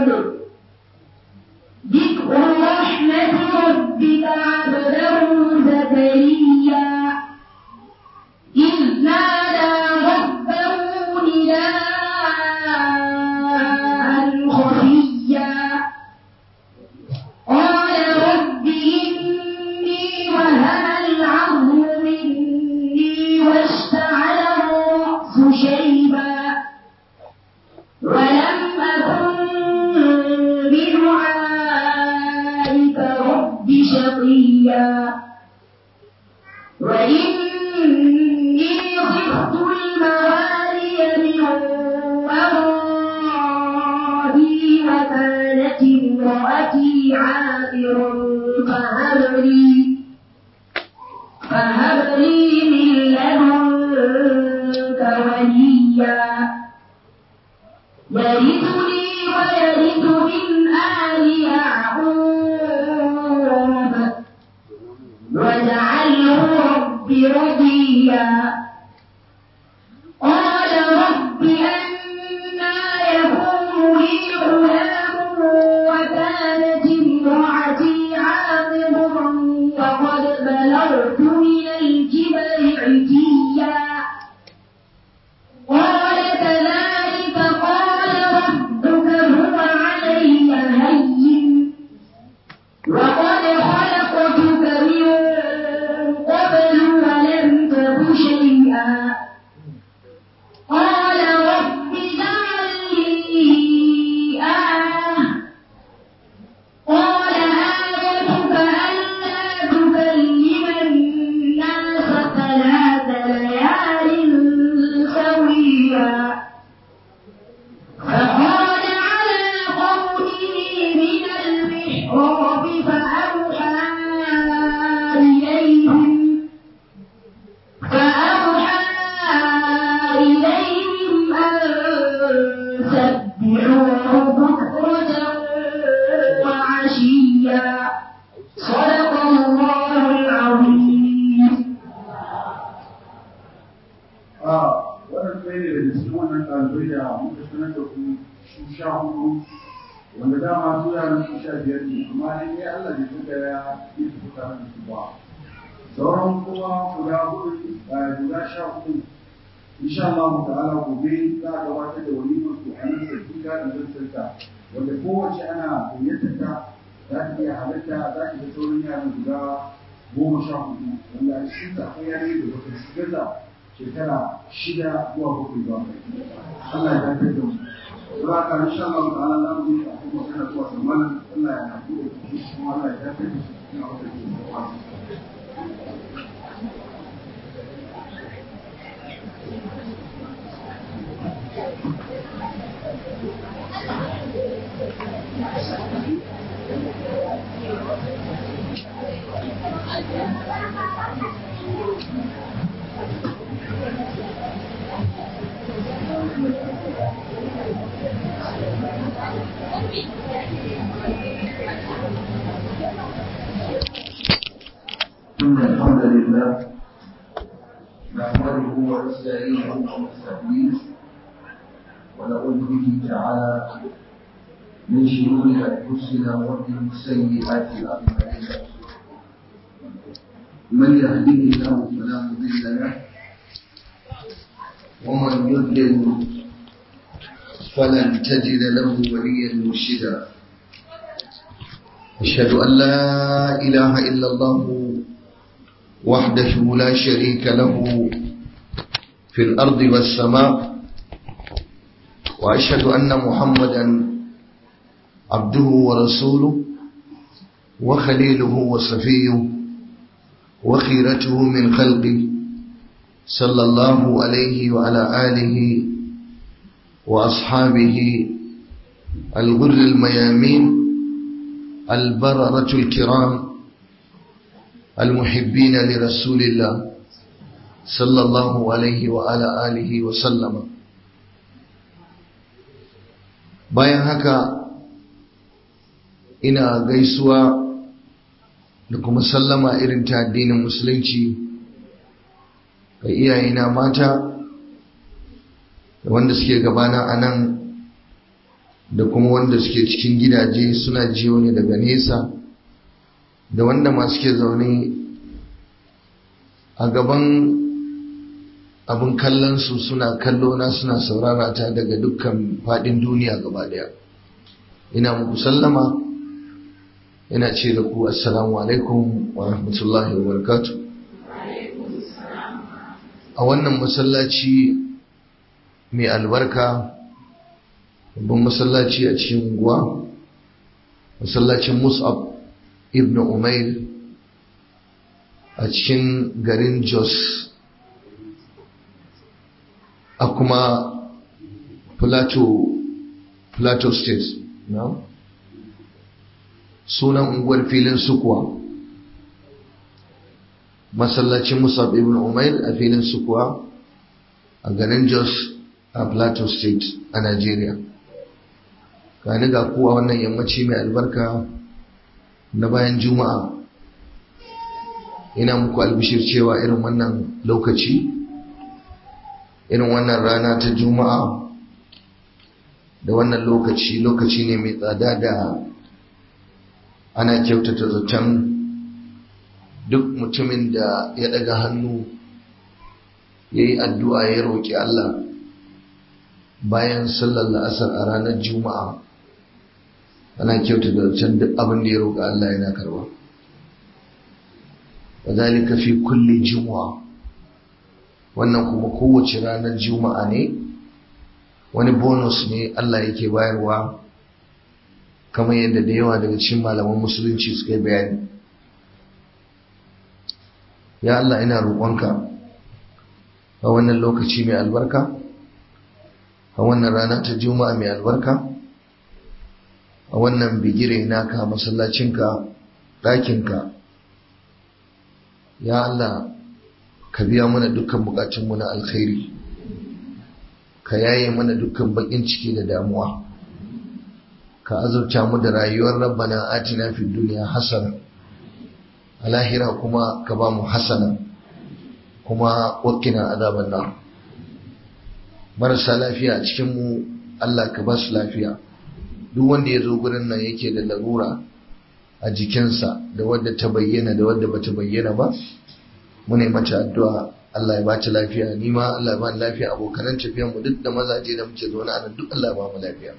ذكر رحمة ربك عبده زكريا إذ نادى ربه نداء خفيا قال رب إني وهن العظم مني واشتعل الرأس شيبا ولم أكن بدعائك رب شقيا وإني خفت الموالي من ورائي وكانت امرأتي عاقرا فهب لي فهب لي من لدنك وليا يرثني ويرث من آل يعقوب واجعله رب رضيا قال رب أنا يكون لي غلام وكانت امرأتي عاقرا وقد بلغت من الكبر عتيا قال كذلك قال ربك هو علي هين وقد خلقتك من قبل ولم تك شيئا قال رب اجعل لي آية قال آيتك ألا تكلم الناس ثلاث ليال سويا فخرج على قومه من المحراب فأوحى إليهم فأوحى إليهم أن سبحوه بكرة وعشيا صدق الله العظيم a wannan ɗaya ne daga cikin wannan ɗalibai da muka sanar da ku su sha hudu wanda dama su yaran su sha biyar ne amma dai ne Allah bai tuka ya yi su tare da su ba sauran kuma guda hudu eh, guda sha hudu insha Allah ta'ala gobe za a gabatar da walimar su a nan sarki gadin zantarta wanda kowace ana gayyatar ta za ta iya halatta za ta ga sauran yaran guda goma sha hudu wanda a cikin ta akwai yare da wata su gaza shekara shida zuwa bakwai ba Allah ya dace da mu za ka insha Allah ta'ala za mu yi a kuma kana zuwa zamanin Allah ya haɗu da shi kuma Allah ya dace da shi cikin wata ke da إن الحمد لله نحمده ونستعينه ونستهديه ونعوذ به تعالى من شرور أنفسنا ومن سيئات أعمالنا من يهده الله فلا مضل له ومن يضلل فلن تجد له وليا مرشدا أشهد أن لا إله إلا الله وحده لا شريك له في الأرض والسماء وأشهد أن محمدا عبده ورسوله وخليله وصفيه وخيرته من خلقه صلى الله عليه وعلى آله وأصحابه الغر الميامين البررة الكرام المحبين لرسول الله صلى الله عليه وعلى آله وسلم bayan haka ina gaisuwa da kuma sallama irin ta addinin musulunci ga iyayena mata da wanda suke gabana a nan da kuma wanda suke cikin gidaje suna jiyo ne daga nesa da wanda masu ke zaune a gaban abin kallonsu suna kallo na suna saurara ta daga dukkan faɗin duniya gaba ɗaya ina muku sallama ina ce da ku assalamu alaikum wa rahmatullahi wa barakatu a wannan masallaci mai albarka babban masallaci a cikin unguwa masallacin mus'ab ibn umair a cikin garin jos a kuma plateau plateau state na sunan unguwar filin sukuwa masallacin musab ibn umair a filin sukuwa a garin jos a plateau state a nigeria gani ga kuwa wannan yammaci mai albarka na bayan juma'a ina muku albishir cewa irin wannan lokaci irin wannan rana ta juma'a da wannan lokaci lokaci ne mai tsada da ana kyautata zaton duk mutumin da ya daga hannu ya yi addu'a ya roƙi Allah bayan sallar la'asar a ranar juma'a ana kyautata zaton duk abin da ya roƙi Allah yana karba wa zalika fi kulli juma'a wannan kuma kowace ranar juma'a ne wani bonus ne Allah yake bayarwa kamar yadda da yawa daga cikin malaman musulunci suka yi bayani ya Allah ina roƙonka a wannan lokaci mai albarka a wannan rana ta juma'a mai albarka a wannan bigire naka masallacinka ɗakinka ya Allah ka biya mana dukkan bukatunmu na alkhairi ka yaye mana dukkan bakin ciki da damuwa ka azurta mu da rayuwar rabbana atina fid dunya hasana a lahira kuma ka ba mu hasana kuma wakina azaban nar marasa lafiya a cikin mu Allah ka ba su lafiya duk wanda ya zo gurin nan yake da larura a jikinsa da wadda ta bayyana da wadda bata bayyana ba muna mata addu'a Allah ya bata lafiya ni ma Allah ya bani lafiya abokanan tafiyan mu duk da mazaje da muke zaune a nan duk Allah ya ba mu lafiya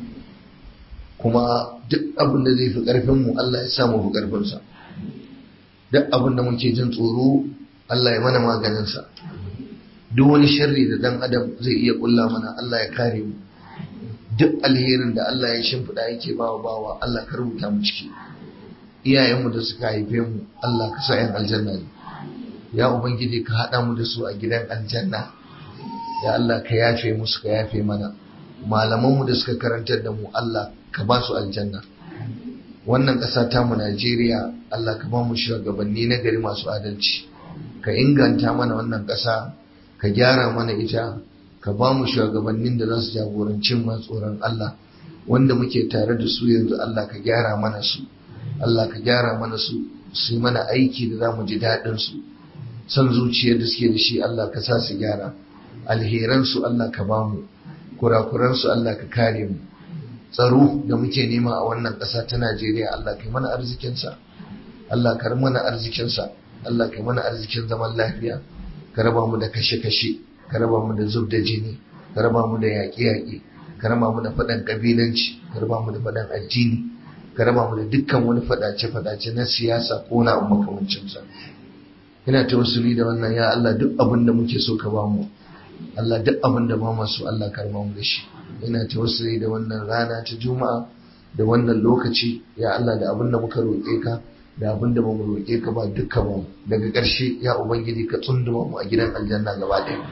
kuma duk abin da zai fi karfin mu Allah ya sa mu fi karfin sa duk abin da muke jin tsoro Allah ya mana maganin sa duk wani sharri da dan adam zai iya kulla mana Allah ya kare mu duk alherin da Allah ya shimfiɗa yake bawa bawa Allah ka rubuta mu ciki iyayenmu da suka haife mu Allah ka sa 'yan aljanna ne ya ubangiji ka haɗa mu da su a gidan aljanna ya Allah ka yafe musu ka yafe mana malamanmu da suka karantar da mu Allah ka ba su aljanna wannan ƙasa ta mu Najeriya Allah ka ba mu shugabanni na gari masu adalci ka inganta mana wannan ƙasa ka gyara mana ita ka ba mu shugabannin da za su jagoranci mu tsoron Allah wanda muke tare da su yanzu Allah ka gyara mana su Allah ka gyara mana su su yi mana aiki da za mu ji daɗin su son zuciyar da suke da shi Allah ka sa su gyara alheransu Allah ka ba mu kurakuransu Allah ka kare mu tsaro da muke nema a wannan ƙasa ta Najeriya Allah ka yi mana arzikinsa Allah ka mana arzikinsa Allah ka yi mana arzikin zaman lafiya ka raba mu da kashe-kashe ka raba mu da zub da jini ka raba mu da yaƙe-yaƙe ka raba mu da faɗan ƙabilanci ka raba mu da faɗan addini ka raba mu da dukkan wani faɗace-faɗace na siyasa ko na makamancinsa ina tawassuli da wannan ya Allah duk abin da muke so ka bamu Allah duk abin da ba mu so Allah ka raba mu da shi ina tawassuli da wannan rana ta juma'a da wannan lokaci ya Allah da abin da muka roƙe ka da abin da bamu roƙe ka ba duka ba daga ƙarshe ya ubangiji ka tsunduma mu a gidan aljanna gaba ɗaya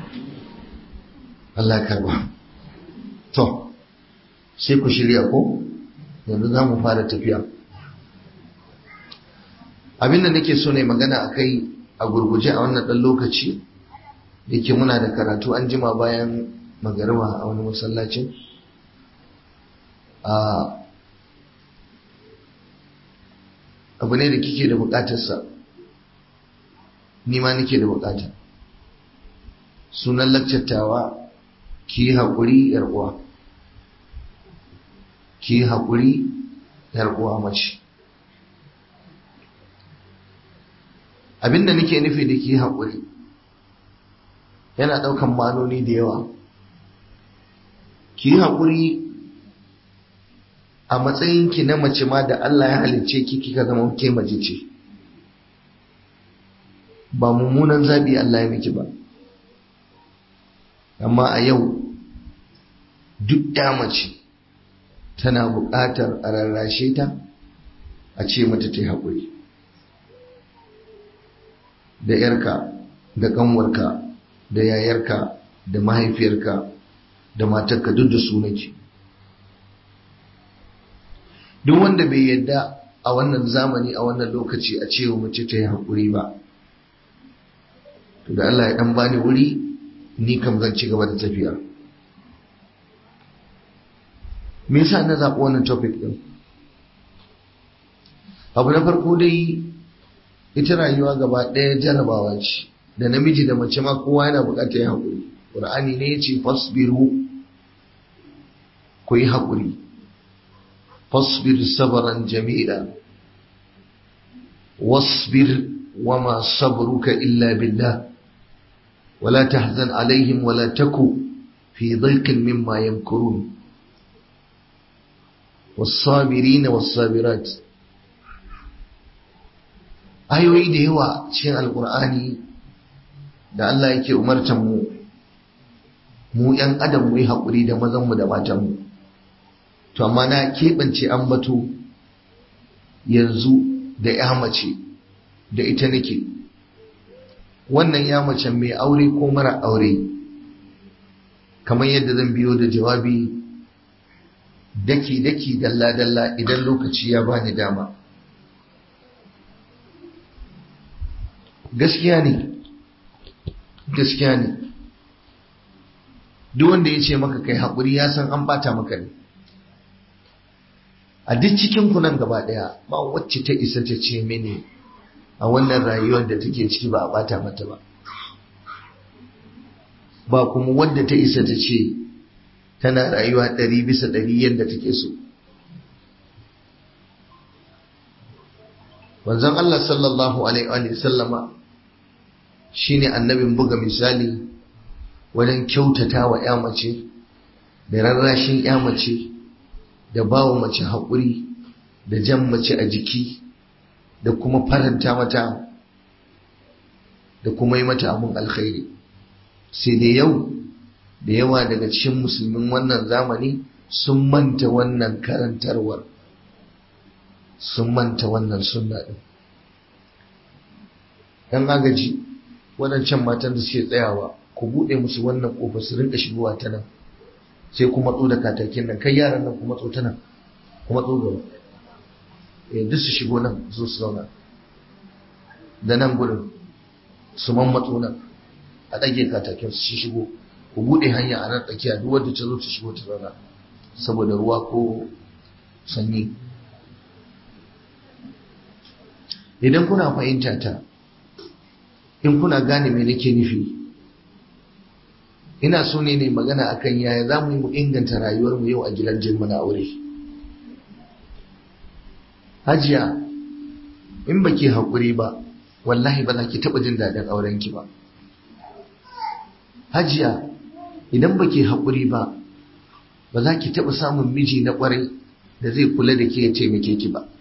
Allah ya karba to sai ku shirya ko yanzu za mu fara tafiya abin da nake so ne magana a kai a gurguje a wannan ɗan lokaci yake muna da karatu an jima bayan magariba a wani masallacin abu ne da kike da bukatarsa ni ma nake da bukata sunan lakcattawa ki yi haƙuri uwa ki yi haƙuri yar uwa mace abinda nake nufi da ki yi haƙuri yana ɗaukan manoni da yawa ki yi haƙuri a matsayinki na mace ma da Allah ya halicce ki kika zama ke mace ce ba mummunan zaɓi Allah ya miki ba amma a yau duk ya mace tana buƙatar a rarrashe ta a ce mata ta yi haƙuri da ‘yarka da ƙanwarka da yayarka da mahaifiyarka da matarka duk da su nake duk wanda bai yadda a wannan zamani a wannan lokaci a cewa mace ta yi haƙuri ba to da Allah ya ɗan bani wuri ni kam zan ci gaba da tafiya me yasa na zaɓi wannan topic ɗin abu na farko dai ita rayuwa gaba ɗaya jarabawa ce da namiji da mace ma kowa yana buƙatar yin haƙuri ƙur'ani ne ya ce fasbiru ku yi haƙuri fasbir sabaran jamila wasbir wama sabruka illa billah wala tahzan alaihim wala taku fi dhaiqin mimma yamkurun والصابرين والصابرات ayoyi da yawa cikin alkur'ani da Allah yake umartan mu mu ‘yan adam mu yi haƙuri da mazanmu da matanmu to amma na keɓance ambato yanzu da ya mace da ita nake wannan ya mace mai aure ko mara aure kamar yadda zan biyo da jawabi daki-daki dalla-dalla idan lokaci ya bani dama gaskiya ne gaskiya ne duk wanda ya ce maka kai haƙuri ya san an bata maka ne a duk cikin nan gaba ɗaya ba wacce ta isa ta ce mini a wannan rayuwar da take ciki ba a bata mata ba ba kuma wadda ta isa ta ce tana rayuwa ɗari bisa ɗari yadda take so wanzan Allah sallallahu alaihi wa sallama shine annabin buga misali wajen kyautata wa ya mace da rarrashin ya mace da bawa mace haƙuri da jan mace a jiki da kuma faranta mata da kuma yi mata abin alkhairi sai da yau da yawa daga cikin musulmin wannan zamani sun manta wannan karantarwar sun manta wannan sunna ɗin ‘yan agaji waɗancan matan da suke tsayawa ku buɗe musu wannan ƙofa su rinka shigowa ta nan sai ku matso da katakin nan kai yaran nan ku matso ta nan ku matso gaba eh duk su shigo nan zo su zauna da nan gudun su man matso nan a ɗage katakin su shigo ku buɗe hanya a nan tsakiya duk wanda ta zo ta shigo ta zauna saboda ruwa ko sanyi idan kuna fahimta ta in kuna gane me nake nufi ina so ne ne magana akan yaya za mu yi mu inganta rayuwarmu yau a gidan jin mana aure hajiya in ba ke haƙuri ba wallahi ba za ki taɓa jin daɗin aurenki ba hajiya idan ba ke haƙuri ba ba za ki taɓa samun miji na ƙwarai da zai kula da ke ya taimake ki ba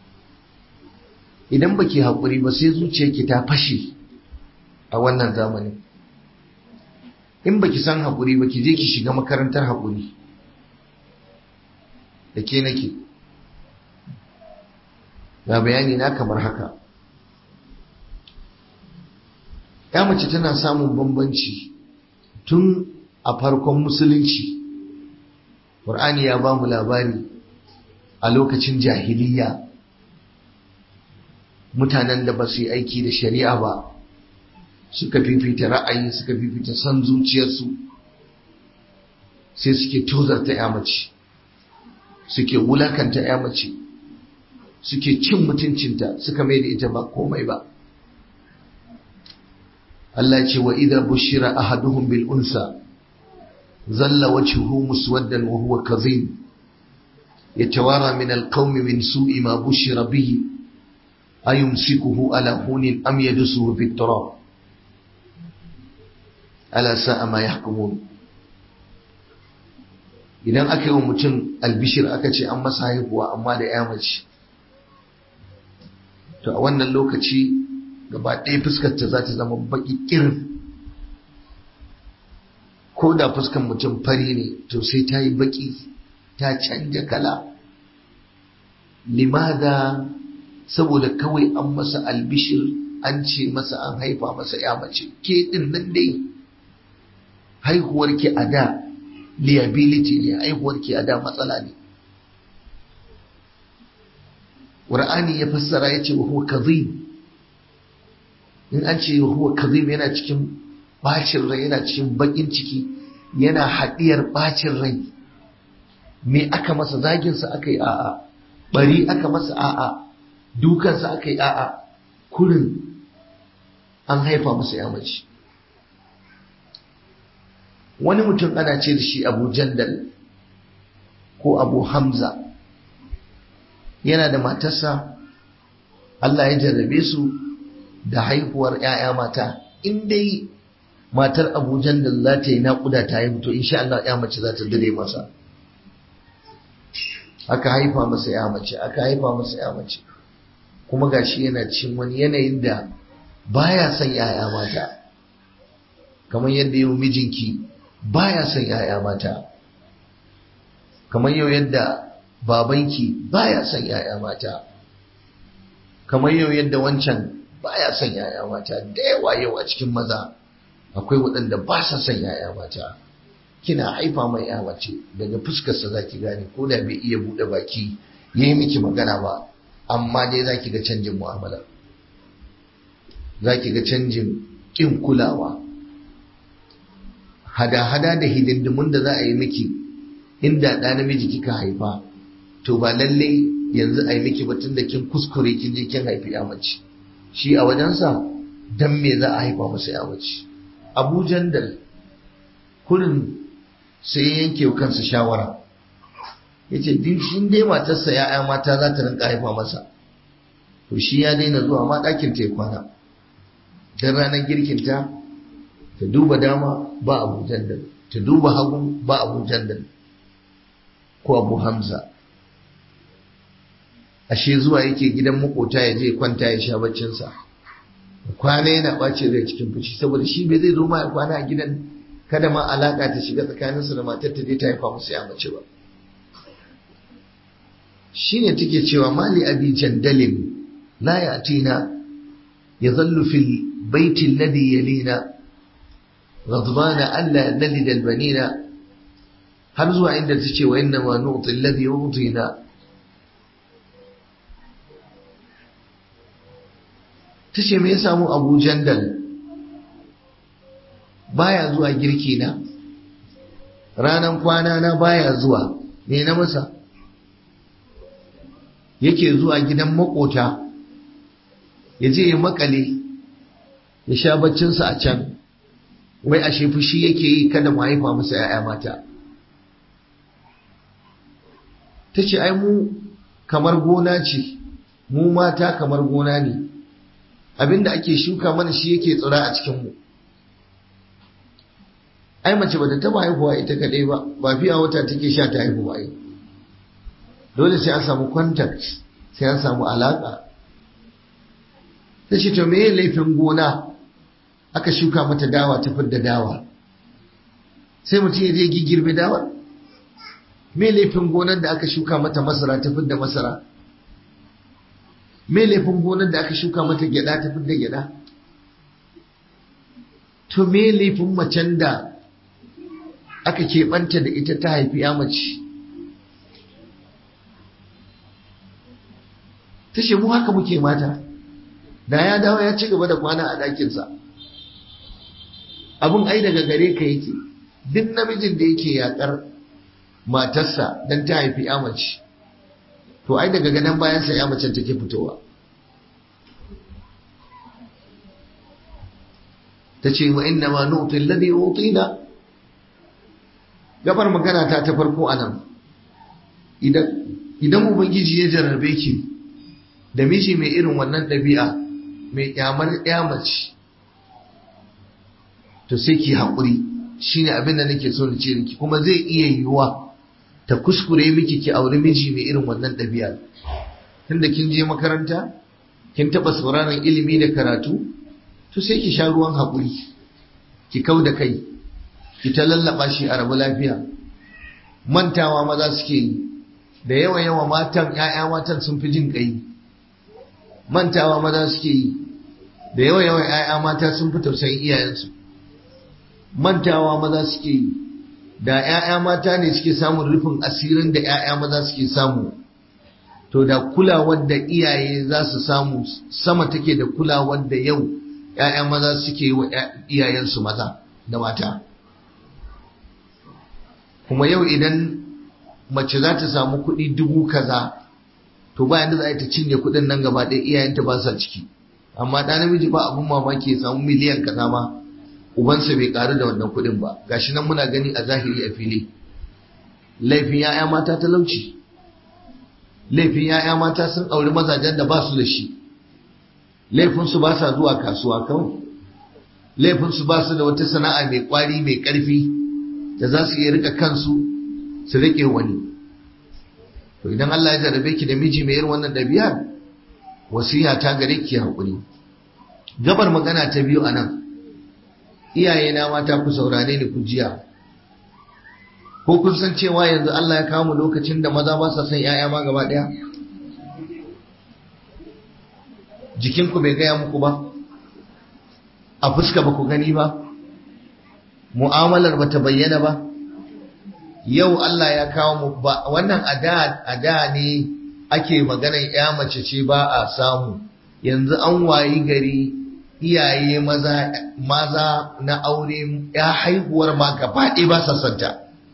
idan ba ke haƙuri ba sai zuciyarki ta fashe a wannan zamanin in ba ki san haƙuri ba ki je ki shiga makarantar haƙuri da ke nake ga bayani na kamar haka ya mace tana samun bambanci tun a farkon musulunci ƙur'ani ya ba mu labari a lokacin jahiliya mutanen da ba su yi aiki da shari'a ba suka fifita ra'ayi suka fifita son zuciyarsu sai suke tozarta ya mace suke wulakanta ya mace suke cin mutuncinta suka mai da ita ba komai ba Allah ce wa idza bushira ahaduhum bil unsa zalla wajhuhu muswaddan wa huwa kazim يتوارى من القوم من سوء ما بشر به أيمسكه على هون أم يدسه في التراب ألا ساء ما يحكمون idan aka yi wa mutum albishir aka ce an masa haihuwa amma da ya mace to a wannan lokaci gaba ɗaya fuskarta za ta zama baƙi ƙirin ko da fuskar mutum fari ne to sai ta yi baƙi ta canja kala limada saboda kawai an masa albishir an ce masa an haifa masa ya mace ke ɗin nan dai haihuwarki a da liability ne haihuwarki a da matsala ne Qur'ani ya fassara ya ce wa huwa kazim in an ce wa huwa kazim yana cikin bacin rai yana cikin bakin ciki yana haɗiyar bacin rai me aka masa zaginsa aka yi a'a bari aka masa a'a dukansa aka yi a'a kurin an haifa masa ya mace wani mutum ana ce da shi abu jandal ko abu hamza yana da matarsa Allah ya jarrabe su da haihuwar 'ya'ya mata in dai matar abu jandal za ta yi naƙuda ta haihu to insha Allah ya mace za ta dire masa aka haifa masa ya mace aka haifa masa ya mace kuma gashi yana cin wani yanayin da baya son 'ya'ya mata kamar yadda yau mijinki baya son ‘ya'ya mata, kamar yau yadda babanki baya son ‘ya'ya mata, kamar yau yadda wancan baya son ‘ya'ya mata, da yawa yau a cikin maza akwai waɗanda ba sa son ‘ya'ya mata. Kina haifa mai ‘ya mace daga fuskarsa za ki gane ko da bai iya buɗe baki ya yi miki magana ba, amma dai za ki ga canjin mu'amala. Za ki ga canjin ƙin kulawa. hada-hada da hidindimun da za a yi miki inda ɗa namiji kika haifa to ba lalle yanzu a yi miki batun da kin kuskure kin je kin haifi ya mace shi a wajensa dan me za a haifa masa ya mace abu jandal kurin sai ya yanke wa kansa shawara ya ce din dai matarsa ya'ya mata za ta rinka haifa masa to shi ya daina zuwa ma ɗakin ta ya kwana don ranar girkinta ta duba dama ba abu jandal ta duba hagu ba abu jandal ko abu hamza ashe zuwa yake gidan makota ya je kwanta ya sha baccinsa kwana yana ɓace rai cikin fushi saboda shi bai zai zo ma ya kwana a gidan kada ma alaka ta shiga tsakaninsa da matar ta je ta haifa musu ya mace ba shine take cewa mali abi jandalin la yatina yazallu fil baiti alladhi yalina غضبان ألا نلد البنين har zuwa inda ta ce wa inna ma nu'ti alladhi yu'tina ta ce me ya samu Abu Jandal baya zuwa girki na ranan kwana na baya zuwa me na masa yake zuwa gidan makota ya je ya makale ya sha baccinsa a can wai ashe fushi yake yi kada mu haifa masa ‘ya'ya mata. Ta ce, ai mu kamar gona ce, mu mata kamar gona ne, abinda ake shuka mana shi yake tsira a cikinmu. Ai mace ba ta taba haihuwa ita kaɗai ba, ba fiya wata take sha ta haihu ba Dole sai an samu contact, sai an samu alaƙa. Ta ce, to me laifin gona? aka shuka mata dawa ta fidda dawa sai mutum ya je gigirbe dawa me laifin gonar da aka shuka mata masara ta fidda masara me laifin gonar da aka shuka mata gyada ta fidda gyada to me laifin macen da aka keɓanta da ita ta haifi ya mace ta ce mu haka muke mata da ya dawo ya ci gaba da kwana a ɗakinsa abin ai daga gare ka yake duk namijin da yake yakar matarsa don ta haifi mace to ai daga ganin bayansa ya mace take fitowa ta ce wa inna ma nu'ti alladhi utina gabar magana ta ta farko anan idan idan ubangiji ya jarrabe ki da miji mai irin wannan ɗabi'a mai kyamar mace to sai ki haƙuri shine abin da nake so na ce miki kuma zai iya yiwuwa ta kuskure miki ki auri miji mai irin wannan ɗabi'a tunda kin je makaranta kin taɓa sauraron ilimi da karatu to sai ki sha ruwan haƙuri ki kau da kai ki ta lallaɓa shi a rabu lafiya mantawa maza suke yi da yawa yawa matan ‘ya'ya matan sun fi jin ƙai mantawa maza suke yi da yawa yawa ‘ya'ya mata sun fi tausayin iyayensu mantawa maza suke yi da ‘ya'ya mata ne suke samun rufin asirin da ‘ya'ya maza suke samu to da kulawar da iyaye za su samu sama take da kulawar da yau ‘ya'ya maza suke yi wa iyayensu maza da mata kuma yau idan mace za ta samu kuɗi dubu kaza to ba yanda za a ta cinye kuɗin nan gaba ɗaya iyayenta ba sa ciki amma ɗa namiji ba abin mamaki ya samu miliyan kaza ma ubansa bai ƙaru da wannan kuɗin ba gashi nan muna gani a zahiri a fili laifin ya'ya mata talauci laifin ya'ya mata sun auri mazajen da ba su da shi laifinsu ba sa zuwa kasuwa kawai laifinsu ba su da wata sana'a mai ƙwari mai ƙarfi da za su iya rika kansu su rike wani to idan Allah ya jarabe ki da miji mai irin wannan ɗabi'ar wasiya ta gare ki haƙuri gabar magana ta biyu anan iyaye na mata ku saurare ni ku jiya ko kun san cewa yanzu Allah ya kawo mu lokacin da maza ba sa son ƴaƴa ma gaba ɗaya jikinku bai gaya muku ba a fuska ba ku gani ba mu'amalar ba ta bayyana ba yau Allah ya kawo mu ba wannan ada ada ne ake maganar ya mace ce ba a samu yanzu an wayi gari iyaye maza maza na aure ya haihuwar ma gaba ɗaya ba sa santa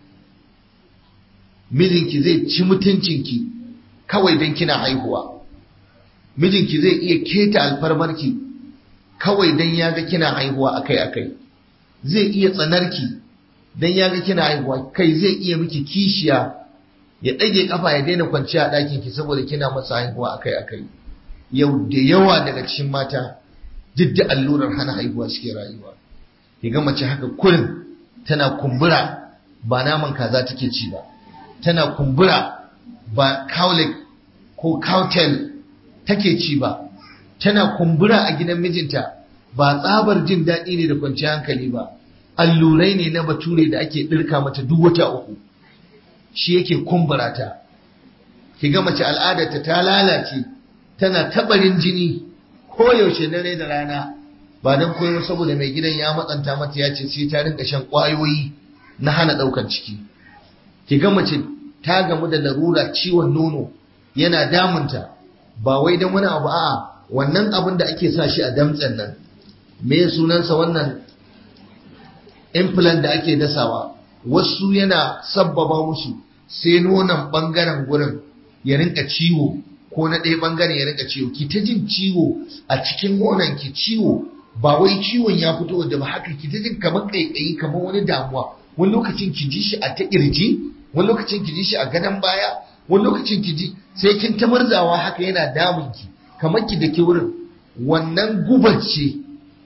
mijinki zai ci mutuncinki kawai don kina haihuwa mijinki zai iya keta alfarmarki kawai don ya ga kina haihuwa akai-akai zai iya tsanarki don ya ga kina haihuwa kai zai iya miki kishiya ya ɗage kafa ya daina kwanciya a ɗakinki saboda kina masa haihuwa akai-akai yau da yawa daga cikin mata duk da allurar hana haihuwa suke rayuwa ki ga mace haka kurin tana kumbura ba naman kaza take ci ba tana kumbura ba cowlick ko cowtail take ci ba tana kumbura a gidan mijinta ba tsabar jin daɗi ne da kwanciyar hankali ba allurai ne na bature da ake ɗirka mata duk wata uku shi yake kumbura ta ki ga mace al'adarta ta lalace tana tabarin jini koyaushe dare da rana ba don koyo saboda mai gidan ya matsanta mata ya ce sai ta rinka shan ƙwayoyi na hana ɗaukar ciki ki ga mace ta gamu da larura ciwon nono yana damunta ba wai don wani abu a'a wannan abin da ake sa shi a damtsen nan me sunansa wannan implant da ake dasawa wasu yana sabbaba musu sai nonon bangaren gurin ya rinka ciwo ko na ɗaya bangaren ya rinka ciwo ki ta jin ciwo a cikin nonon ki ciwo ba wai ciwon ya fito da ba haka ki ta jin kamar kaikayi kamar wani damuwa wani lokacin ki ji shi a ta kirji wani lokacin ki ji shi a gadon baya wani lokacin ki ji sai kin ta murzawa haka yana damun ki kamar ki da ke wurin wannan gubar ce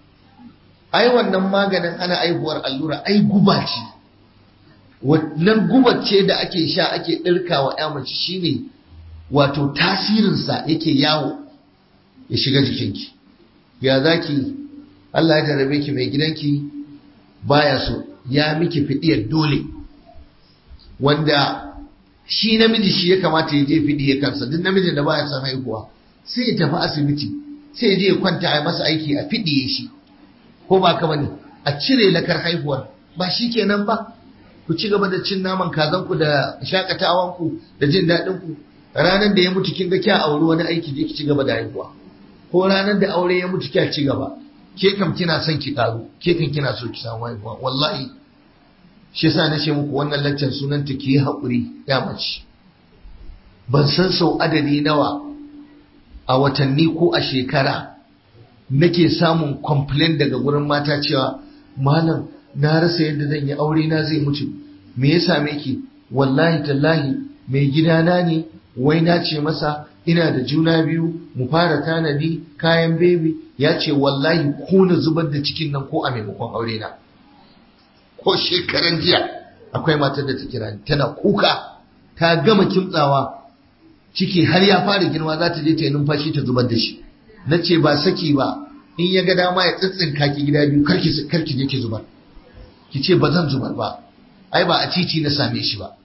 ai wannan maganin ana aihuwar allura ai guba ce wannan gubar ce da ake sha ake ɗirkawa ya mace shine wato tasirinsa yake yawo ya shiga jikinki ya zaki Allah ya jarabe ki mai gidanki baya so ya miki fidiyar dole wanda shi namiji shi ya kamata ya je fidiyar kansa duk namijin da baya son haihuwa sai ya tafi asibiti sai ya je ya kwanta a masa aiki a fidiye shi ko ba ka bane a cire lakar haihuwar ba shi kenan ba ku ci gaba da cin naman kazanku da shakatawanku da jin daɗinku ranar da ya mutu kin ga kya auri wani aiki je ki ci gaba da haihuwa ko ranar da aure ya mutu kya ci gaba ke kam kina son ki karu ke kan kina so ki samu haihuwa wallahi shi yasa na ce muku wannan laccan sunan ta ki haƙuri ya mace ban san sau adadi nawa a watanni ko a shekara nake samun complain daga gurin mata cewa malam na rasa yadda zan yi aure na zai mutu me ya same ki wallahi tallahi mai gidana ne wai na ce masa ina da juna biyu mu fara tanadi kayan bebi ya ce wallahi ko na zubar da cikin nan ko a maimakon aure na ko shekaran jiya akwai matar da ta kira ni tana kuka ta gama kimtsawa ciki har ya fara girma za ta je ta yi numfashi ta zubar da shi na ce ba saki ba in ya ga dama ya tsitsinka ki gida biyu karki karki je ki zubar ki ce ba zan zubar ba ai ba a titi na same shi ba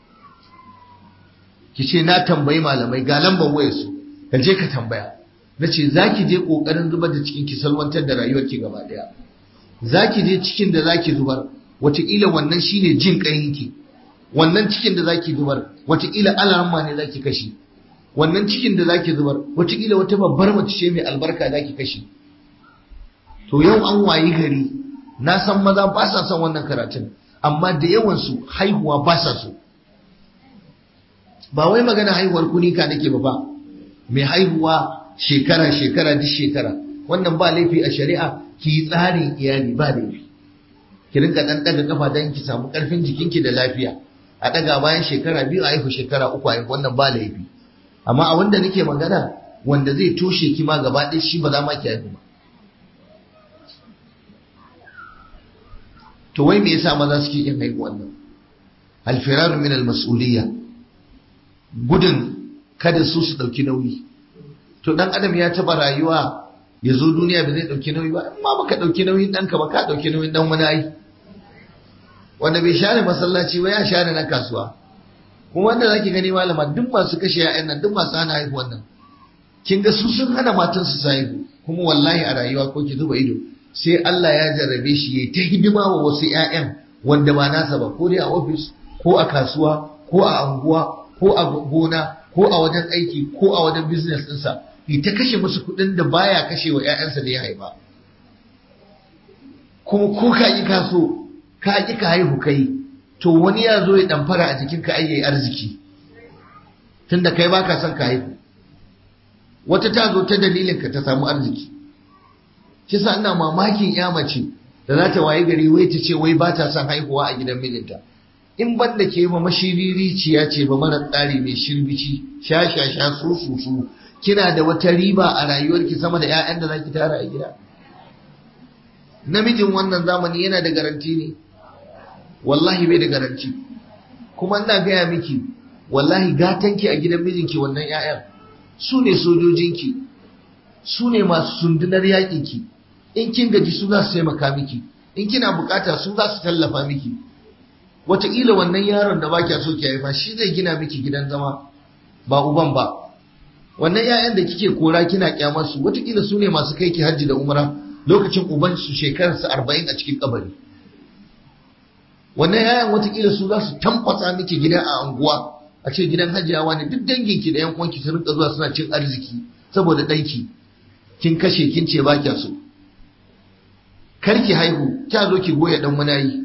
ki ce na tambayi malamai ga lambar wayar su ka je ka tambaya na ce za ki je ƙoƙarin zubar da cikin ki salwantar da rayuwar ki gaba ɗaya za ki je cikin da za ki zubar wataƙila wannan shine jin ƙayinki wannan cikin da za ki zubar wataƙila alarma ne za ki kashe wannan cikin da za ki zubar wataƙila wata babbar mace ce mai albarka za ki kashe to yau an wayi gari na san maza ba sa son wannan karatun amma da yawansu haihuwa ba sa so ba wai magana haihuwar kunika nake ba ba mai haihuwa shekara shekara duk shekara wannan ba laifi a shari'a ki yi tsarin iyali ba laifi ki rinka dan daga kafa dan ki samu karfin jikinki da lafiya a daga bayan shekara biyu a haihu shekara uku a haihu wannan ba laifi amma a wanda nake magana wanda zai toshe ki ma gaba ɗaya shi ba za ma ki haihu ba to wai me yasa maza suke yin haihu wannan alfiraru min almas'uliyya gudun kada su su dauki nauyi to dan adam ya taba rayuwa ya zo duniya ba zai dauki nauyi ba amma baka dauki nauyin danka ba ka dauki nauyin dan wani ai wanda bai share masallaci ba ya share na kasuwa kuma wanda zaki gani malama duk masu kashe ya'yan nan duk masu hana haihuwan nan kin ga su sun hana matan su haihu kuma wallahi a rayuwa ko ki zuba ido sai Allah ya jarrabe shi yayi ta hidima wa wasu ƴaƴan wanda ba nasa ba ko dai a office ko a kasuwa ko a anguwa ko a gona ko a wajen aiki ko a wajen business ɗinsa ya ta kashe musu kuɗin da baya kashe wa ƴaƴansa da ya haifa kuma ko ka yi kaso ka ƙi ka haihu kai to wani ya zo ya ɗamfara a jikinka ai yayi arziki tunda kai baka son ka haihu wata ta zo ta dalilin ka ta samu arziki kisa ina mamakin ya mace da za ta waye gari wai ta ce wai ba ta son haihuwa a gidan mijinta in ban da ke ma mashiririciya ce ba mara tsari mai shirbici sha sha sha su su su kina da wata riba a rayuwarki sama da 'ya'yan da zaki tara a gida namijin wannan zamani yana da garanti ne wallahi bai da garanti kuma ina gaya miki wallahi gatanki a gidan mijinki wannan 'ya'yan su ne sojojinki su ne masu sundunar yaƙinki in kin gaji su za su taimaka miki in kina bukata su za su tallafa miki wataƙila wannan yaron da ba kya so ki haifa shi zai gina miki gidan zama ba uban ba wannan 'ya'yan da kike kora kina kyamar su wataƙila su ne masu kai ki hajji da umra lokacin uban su shekararsa arba'in a cikin kabari wannan 'ya'yan wataƙila su za su tamfasa miki gida a anguwa a ce gidan hajiyawa ne duk danginki da yan uwanki su rinka zuwa suna cin arziki saboda ɗanki kin kashe kin ce ba kya so karki haihu kya zo ki goya dan wani yi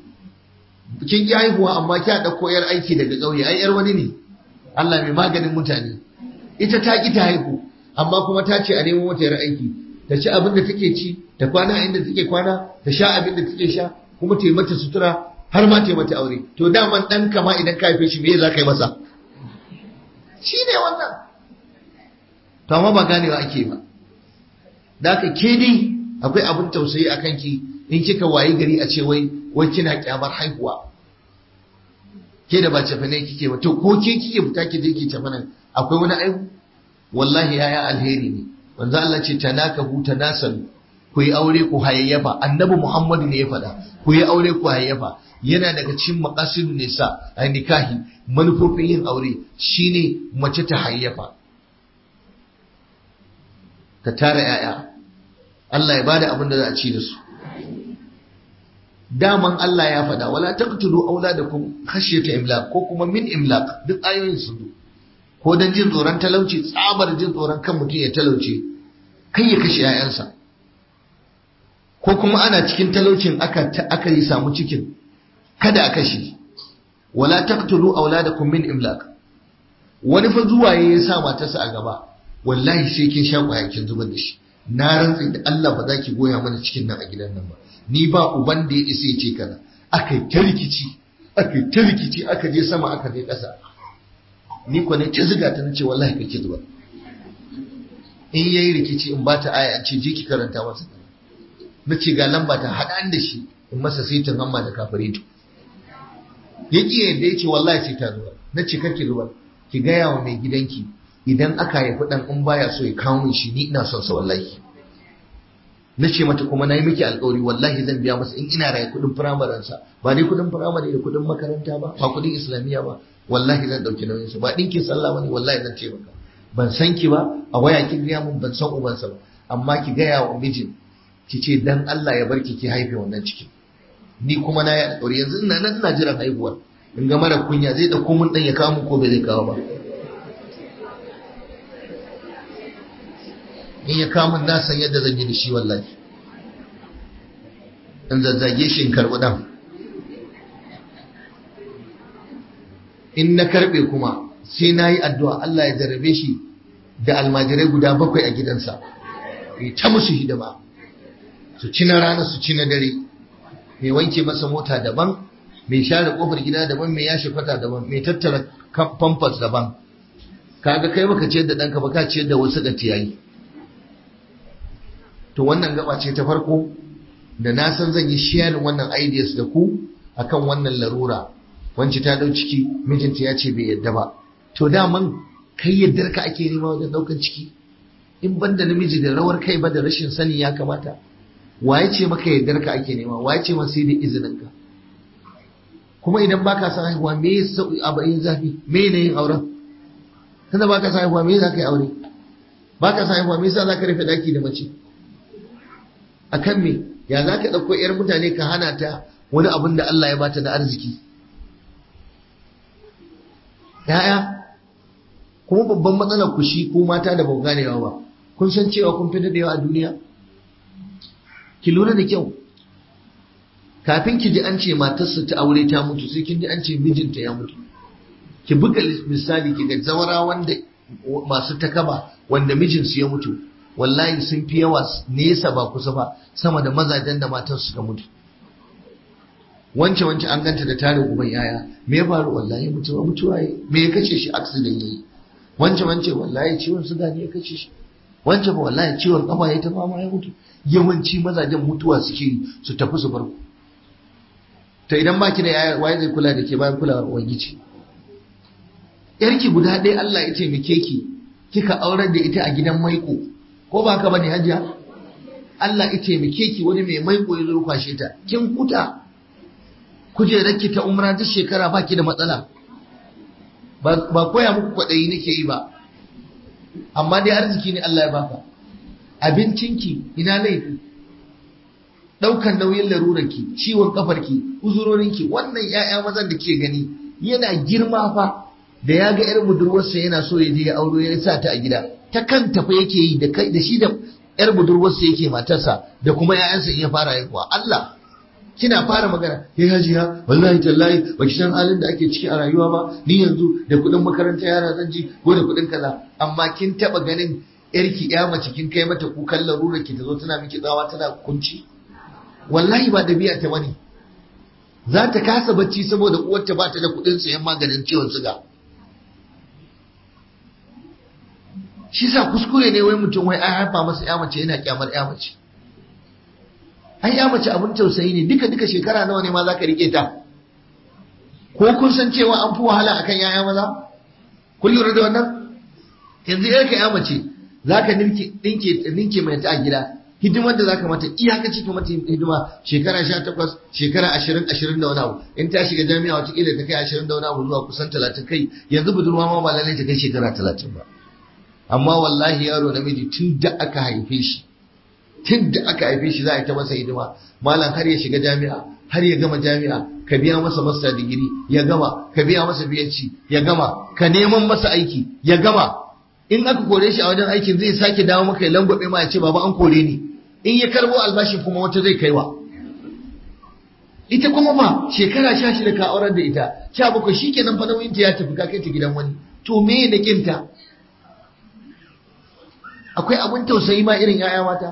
kin ki haihuwa amma kya dauko yar aiki daga ƙauye ai yar wani ne Allah mai maganin mutane ita ta ki ta haihu amma kuma ta ce a nemo mata yar aiki ta ci abin da take ci ta kwana inda take kwana ta sha abin da take sha kuma ta yi mata sutura har ma ta yi mata aure to daman dan kama idan ka haife shi me za ka yi masa shi ne wannan to amma ba ganewa ake ba da haka ke dai akwai abin tausayi a kanki in kika wayi gari a ce wai wai kina kyamar haihuwa ke da ba cefane kike ba to ko ke kike fita ki je ki cefanen akwai wani aihu wallahi yaya alheri ne wanzu Allah ce tanakahu tanasalu ku yi aure ku hayayyafa annabi Muhammadu ne ya faɗa ku yi aure ku hayayyafa yana daga cikin maqasidun nisa a nikahi manufofin yin aure shine mace ta hayayyafa ta tara ‘ya'ya, Allah ya bada abin da za a ci da su. Daman Allah ya faɗa, wala taqtulu auladakum khashyata imlaq ko kuma min imlaq duk ayoyin su ko dan jin tsoron talauci tsabar jin tsoron kan mutum ya talauce kai ya kashe ‘ya'yansa. ko kuma ana cikin talaucin aka aka yi samu cikin kada a kashe wala taqtulu auladakum min imlaq wani fa zuwa ya sa matarsa a gaba wallahi sai kin sha kwaya kin zubar da shi na rantsi da Allah ba za ki goya mana cikin nan a gidan nan ba ni ba uban da ya isa ya ce kaza aka yi ta rikici aka yi ta rikici aka je sama aka je ƙasa ni ko ne ta ziga ta nace wallahi kake zuba in yayi rikici in bata aya an ce je ki karanta masa nace ga lamba ta haɗa da shi in masa saitin hamma da kafirito ya ƙi yadda ya ce wallahi sai ta zuba na ce kake zuba ki gaya wa mai gidanki idan aka haifi ɗan in baya so ya kawo min shi ni ina son sa wallahi na ce mata kuma na yi miki alƙawari wallahi zan biya masa in ina raye kuɗin firamaren sa ba dai kuɗin firamare da kuɗin makaranta ba ba kuɗin islamiyya ba wallahi zan ɗauki nauyin sa ba ɗinkin sallah ba ne wallahi zan ce maka ban san ki ba a waya ki gaya mun ban san ubansa ba amma ki gaya wa mijin ki ce dan Allah ya barki ki haife wannan cikin ni kuma na yi alƙawari yanzu ina nan ina jiran haihuwar in ga mara kunya zai ɗauko mun ɗan ya kawo mun ko bai zai kawo ba in ya kawo mun na san yadda zan yi da shi wallahi in zazzage shi in karɓi ɗan in na karɓe kuma sai na yi addu'a Allah ya jarrabe shi da almajirai guda bakwai a gidansa ya ta musu hidima su ci na rana su ci na dare mai wanke masa mota daban mai share kofar gida daban mai yashe kwata daban mai tattara pampers daban kaga kai baka ciyar da ɗanka ba ka ciyar da wasu da tiyayi to wannan gaba ce ta farko da na san zan yi sharing wannan ideas da ku akan wannan larura wance ta dau ciki mijinta ya ce bai yadda ba to daman kai yaddar ka ake nema wajen daukan ciki in banda namiji da rawar kai ba da rashin sani ya kamata waye ce maka yardar ka ake nema waye ce maka sai da izinin ka kuma idan baka san haihuwa me yasa abayin zafi me ne yin auren tunda baka san haihuwa me za ka yi aure baka san haihuwa me yasa za ka rufe daki da mace akan me ya za ka ɗauko ‘yar mutane ka hana ta wani abin da Allah ya bata da arziki ‘ya'ya kuma babban matsalar ku shi ko mata da bau ganewa ba kun san cewa kun fi daɗewa a duniya ki lura da kyau kafin ki ji an ce matarsa ta aure ta mutu sai kin ji an ce mijinta ya mutu ki buga misali ki ga zawara wanda masu takaba wanda mijinsu ya mutu wallahi sun fi yawa nesa ba kusa ba sama da mazajen da matan suka mutu wance wance an ganta da tarin uban yaya me ya faru wallahi mutuwa mutuwa yi me ya kace shi accident yayi wance wance wallahi ciwon suga ne ya kace shi wance ba wallahi ciwon kafa ya ta fama ya mutu yawanci mazajen mutuwa suke su tafi su barku to idan baki da yaya waye zai kula da ke bayan kulawar ubangiji yarki guda ɗaya Allah ya taimake ki kika aurar da ita a gidan maiko ko ba ka bane hajiya Allah ya taimake ki wani mai maiko ya zo kwashe ta kin kuta kujerarki ta umra duk shekara baki da matsala ba koya muku kwaɗayi nake yi ba amma dai arziki ne Allah ya baka abincinki ina laifi ɗaukan nauyin larurarki ciwon kafarki uzurorinki wannan 'ya'ya mazan da ke gani yana girma fa da ya ga 'yar budurwarsa yana so ya je ya auro ya sa ta a gida ta kan tafi yake yi da kai da shi da 'yar budurwarsa yake matarsa da kuma 'ya'yansa in ya fara haihuwa Allah kina fara magana ya hajiya wallahi tallahi ba ki san halin da ake ciki a rayuwa ba ni yanzu da kuɗin makaranta yara zan ji ko da kuɗin kaza amma kin taɓa ganin yarki ya mace kin kai mata kukan larurar ki ta zo tana miki tsawa tana kunci wallahi ba dabi'a ta bane za ta kasa bacci saboda uwarta ba ta da kuɗin sayan maganin ciwon suga shi sa kuskure ne wai mutum wai an haifa masa ya mace yana kyamar ya mace ai ya mace abin tausayi ne duka duka shekara nawa ne ma za ka rike ta ko kun san cewa an fi wahala akan yaya maza kun lura da wannan yanzu yarka ya mace za ka ninke mai ta a gida hidimar da za ka mata iyakaci ka mata hidima shekara sha takwas shekara ashirin ashirin da wani abu in ta shiga jami'a watakila ta kai ashirin da wani abu zuwa kusan talatin kai yanzu budurwa ma ba lallai ta kai shekara talatin ba amma wallahi yaro namiji tun da aka haife shi tun da aka haife shi za a yi ta masa hidima malam har ya shiga jami'a har ya gama jami'a ka biya masa masa digiri ya gama ka biya masa biyanci ya gama ka neman masa aiki ya gama in aka kore shi a wajen aikin zai sake dawo maka ya langwabe ma ya ce baba an kore ni in ya karbo albashin kuma wata zai kaiwa ita kuma ba shekara sha shida ka aurar da ita sha bakwai shikenan fa nauyinta ya tafi ka kai ta gidan wani to me da kinta akwai abin tausayi ma irin 'ya'ya mata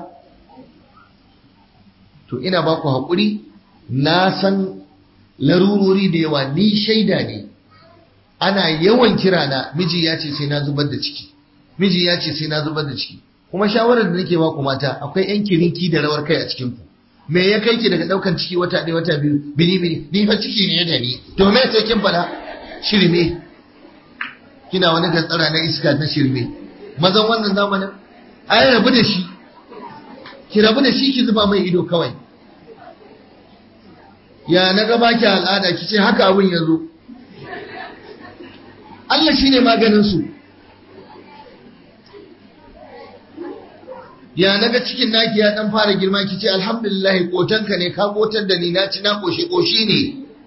to ina ba ku haƙuri na san larurori da yawa ni shaida ne ana yawan kira na miji ya ce sai na zubar da ciki miji ya ce sai na zubar da ciki kuma shawarar da nake ba ku mata akwai yan kirinki da rawar kai a cikin ku me ya kai ki daga daukan ciki wata ɗaya wata biyu bini bini ni fa ciki ne da ni to me sai kin fada shirme kina wani gatsara na iska na shirme mazan wannan zamanin ai rabu da shi ki rabu da shi ki zuba mai ido kawai ya na ga baki al'ada ki ce haka abin ya zo Allah shine maganin su ya naga cikin naki ya dan fara girma ki ce alhamdulillah kotanka ne ka kotar da ni na ci na koshi koshi ne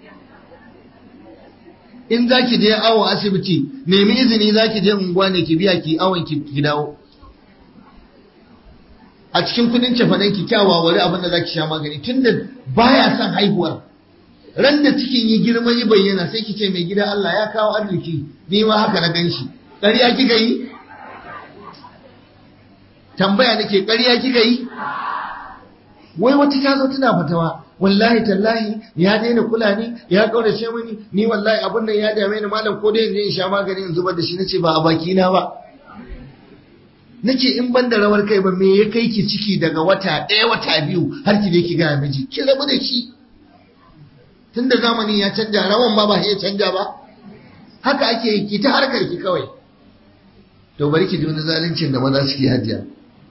in zaki je awo asibiti nemi izini zaki je unguwa ne ki biya ki awon ki ki dawo a cikin kudin cefanen ki kyawa wani abin da zaki sha magani tunda baya son haihuwar ran da cikin yi girma yi bayyana sai ki ce mai gida Allah ya kawo arziki ni ma haka na ganshi ƙarya kika yi tambaya nake ƙarya kika yi wai wata ta zo tana fatawa wallahi tallahi ya daina kula ni ya kaurace mini ni wallahi abun nan ya dame ni malam ko dai in je in sha magani in zubar da shi nace ba a baki na ba nace in ban da rawar kai ba me ya kai ki ciki daga wata ɗaya wata biyu har ki je ki ga miji ki rabu da shi tunda zamani ya canja rawan ma ba ya canja ba haka ake yi ki ta harkar ki kawai to bari ki ji wani zaluncin da maza suke hajiya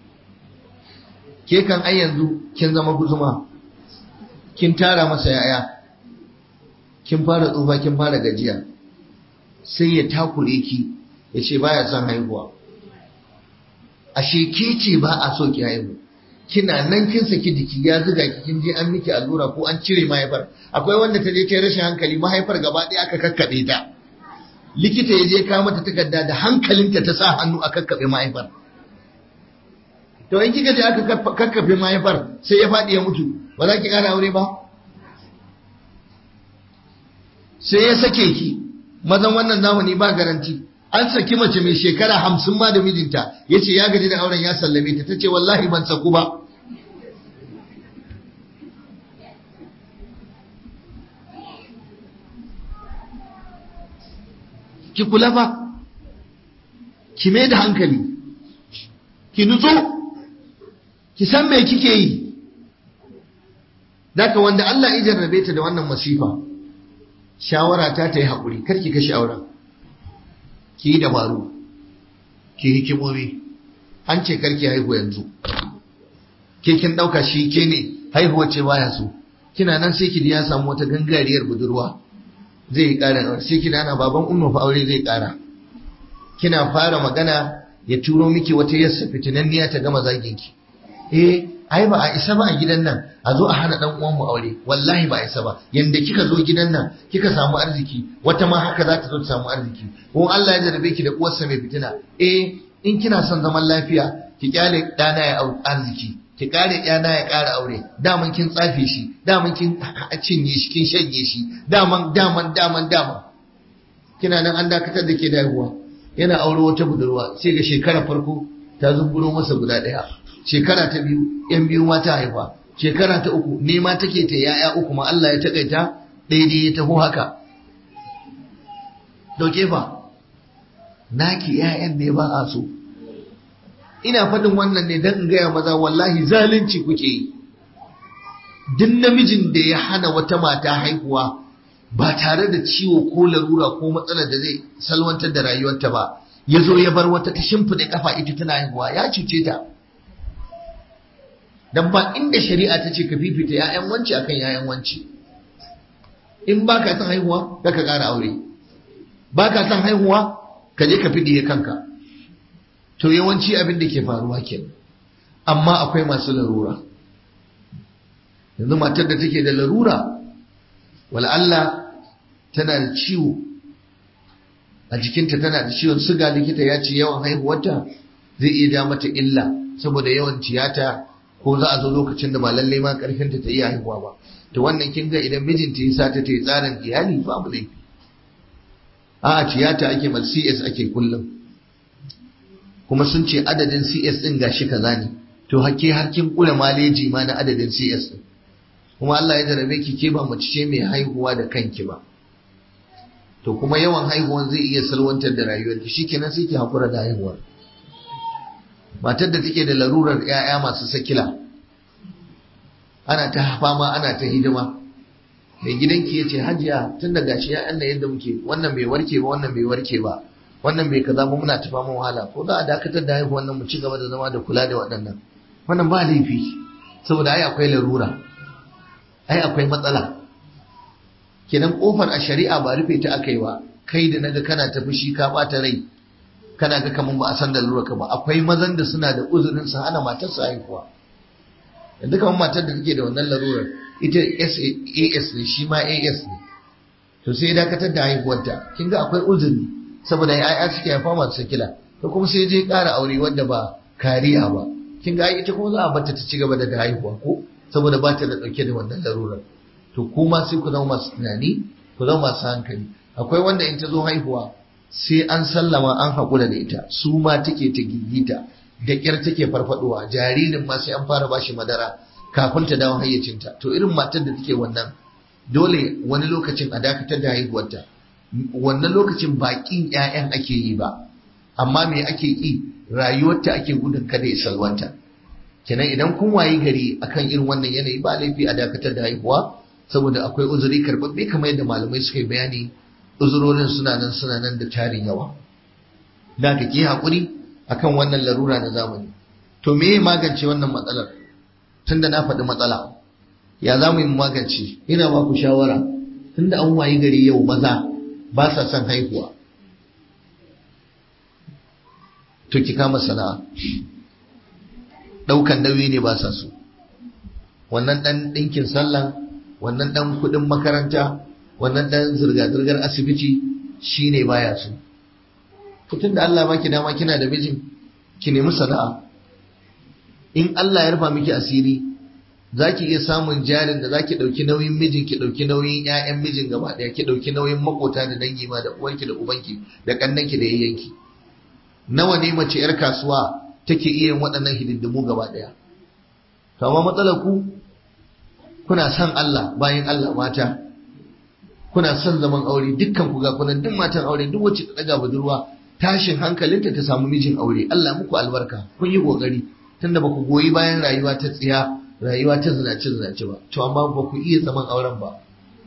ke kan ai yanzu kin zama guzuma kin tara masa yaya kin fara tsufa kin fara gajiya sai ya takure ki ya ce baya son haihuwa ashe ke ce ba a so ki haihu kina nan kin saki jiki ya zuga ki kin je an miki allura ko an cire mahaifar akwai wanda ta je ta rashin hankali mahaifar gaba ɗaya aka kakkaɓe ta likita ya je kawo mata takarda da hankalinta ta sa hannu a kakkaɓe mahaifar to in kika je aka kakkafe mahaifar sai ya faɗi ya mutu ba za ki ƙara aure ba sai ya sake ki mazan wannan zamani ba garanti an saki mace mai shekara hamsin ma da mijinta ya ce ya gaji da auren ya sallame ta ta ce wallahi ban saku ba ki kula fa ki mai da hankali ki nutso ki san me kike yi Daka wanda Allah ya jarrabe ta da wannan masifa shawara ta ta yi haƙuri kar ki kashe auren ki yi dabaru ki hikimomi an ce karki haihu yanzu ke kin ɗauka shi ke ne haihuwa ce baya so kina nan sai ki ya samu wata gangariyar budurwa zai yi ƙara sai ki ana baban umma fa aure zai ƙara kina fara magana ya turo miki wata yassa fitinanniya ta gama zagin ki eh ai ba a isa ba a gidan nan a zo a hana dan uwan mu aure wallahi ba a isa ba yanda kika zo gidan nan kika samu arziki wata ma haka za ta zo ta samu arziki ko Allah ya jarabe ki da uwarsa mai fitina eh in kina son zaman lafiya ki kyale dana ya arziki ki kare yana ya kara aure daman kin tsafe shi daman kin cinye shi kin shanye shi daman daman daman daman kina nan an dakatar da ke da haihuwa yana aure wata budurwa sai ga shekara farko ta zumburo masa guda daya shekara ta biyu yan biyu mata haifa shekara ta uku nema take ta yaya uku ma Allah ya takaita daidai ya taho haka dauke fa naki yayan ne ba a so ina faɗin wannan ne don in gaya maza wallahi zalunci kuke yi duk namijin da ya hana wata mata haihuwa ba tare da ciwo ko larura ko matsalar da zai salwantar da rayuwarta ba ya zo ya bar wata ta shimfiɗa kafa ita tana haihuwa ya cuce ta dan ba inda shari'a ta ce ka fifita ‘ya'yan wanci akan ‘ya'yan wanci in ba ka son haihuwa ka ka ƙara aure ba ka son haihuwa ka je ka fiɗiye kanka to yawanci abin da ke faruwa kenan amma akwai masu larura yanzu matar da take da larura Allah tana da ciwo a jikinta tana da ciwon suga likita ya ce yawan haihuwarta zai iya ja mata illa saboda yawan tiyata ko za a zo lokacin da ba lalle ma karfinta ta iya haihuwa ba to wannan kin ga idan mijinta ya sata ta yi tsarin iyali babu laifi a tiyata ake mal CS ake kullum kuma sun ce adadin CS din gashi kaza ne to hake har kin kula maleji ma na adadin CS din kuma Allah ya jarabe ki ke ba mace ce mai haihuwa da kanki ba to kuma yawan haihuwan zai iya salwantar da rayuwar ki shikenan sai ki hakura da haihuwar matar da take da larurar 'ya'ya masu sakila ana ta fama ana ta hidima mai gidanki ya ce hajiya tun da gashi ya'yan da yadda muke wannan bai warke ba wannan bai warke ba wannan bai kaza ba muna ta fama wahala ko za a dakatar da haihuwan nan mu ci gaba da zama da kula da waɗannan wannan ba laifi saboda ai akwai larura ai akwai matsala kenan kofar a shari'a ba rufe ta aka yi ba kai da naga kana ta fushi ka bata rai kana ga kaman ba a san da lura ka ba akwai mazan da suna da uzurin su hana matar su haihuwa yanzu kaman matar da take da wannan larurar ita AS ne shi ma AS ne to sai dakatar da haihuwarta kin ga akwai uzuri saboda ya'ya suke haifa masu sakila to kuma sai je ƙara aure wanda ba kariya ba kin ga ita kuma za a bata ta ci gaba da haihuwa ko saboda ba ta da ɗauke da wannan larurar to kuma sai ku zama masu tunani ku zama masu hankali akwai wanda in ta zo haihuwa sai an sallama an haƙura da ita su ma take ta gigita da ƙyar take farfadowa jaririn ma sai an fara bashi madara kafin ta dawo hayyacinta to irin matar da take wannan dole wani lokacin a dakatar da haihuwarta wannan lokacin baƙin 'ya'yan ake yi ba amma me ake yi rayuwarta ake gudun kada ya salwanta kenan idan kun wayi gari akan irin wannan yanayi ba laifi a dakatar da haihuwa saboda akwai uzuri karbabbe kamar yadda malamai suka yi bayani uzurorin suna nan suna nan da tarin yawa da ka ki hakuri akan wannan larura na zamani to me ya magance wannan matsalar tunda na faɗi matsala ya za mu yi magance ina ba ku shawara tunda an wayi gari yau maza ba sa son haihuwa to ki kama sana'a ɗaukan nauyi ne ba sa so wannan ɗan ɗinkin sallan wannan ɗan kuɗin makaranta wannan ɗan zirga-zirgar asibiti shi ne baya so tun da Allah baki dama kina da mijin ki nemi sana'a in Allah ya rufa miki asiri za ki iya samun jarin da za ki ɗauki nauyin mijin ki ɗauki nauyin 'ya'yan mijin gaba ɗaya ki ɗauki nauyin makota da dangi ma da uwanki da ubanki da ƙannanki da yayyanki nawa ne mace 'yar kasuwa take iya yin waɗannan hidindimu gaba ɗaya to amma matsalar ku kuna son Allah bayan Allah mata kuna son zaman aure dukkan ku ga kunan duk matan aure duk wacce ta daga budurwa tashin hankalinta ta samu mijin aure Allah muku albarka kun yi kokari tunda ba ku goyi bayan rayuwa ta tsiya rayuwa ta zinace zinace ba to amma ba ku iya zaman auren ba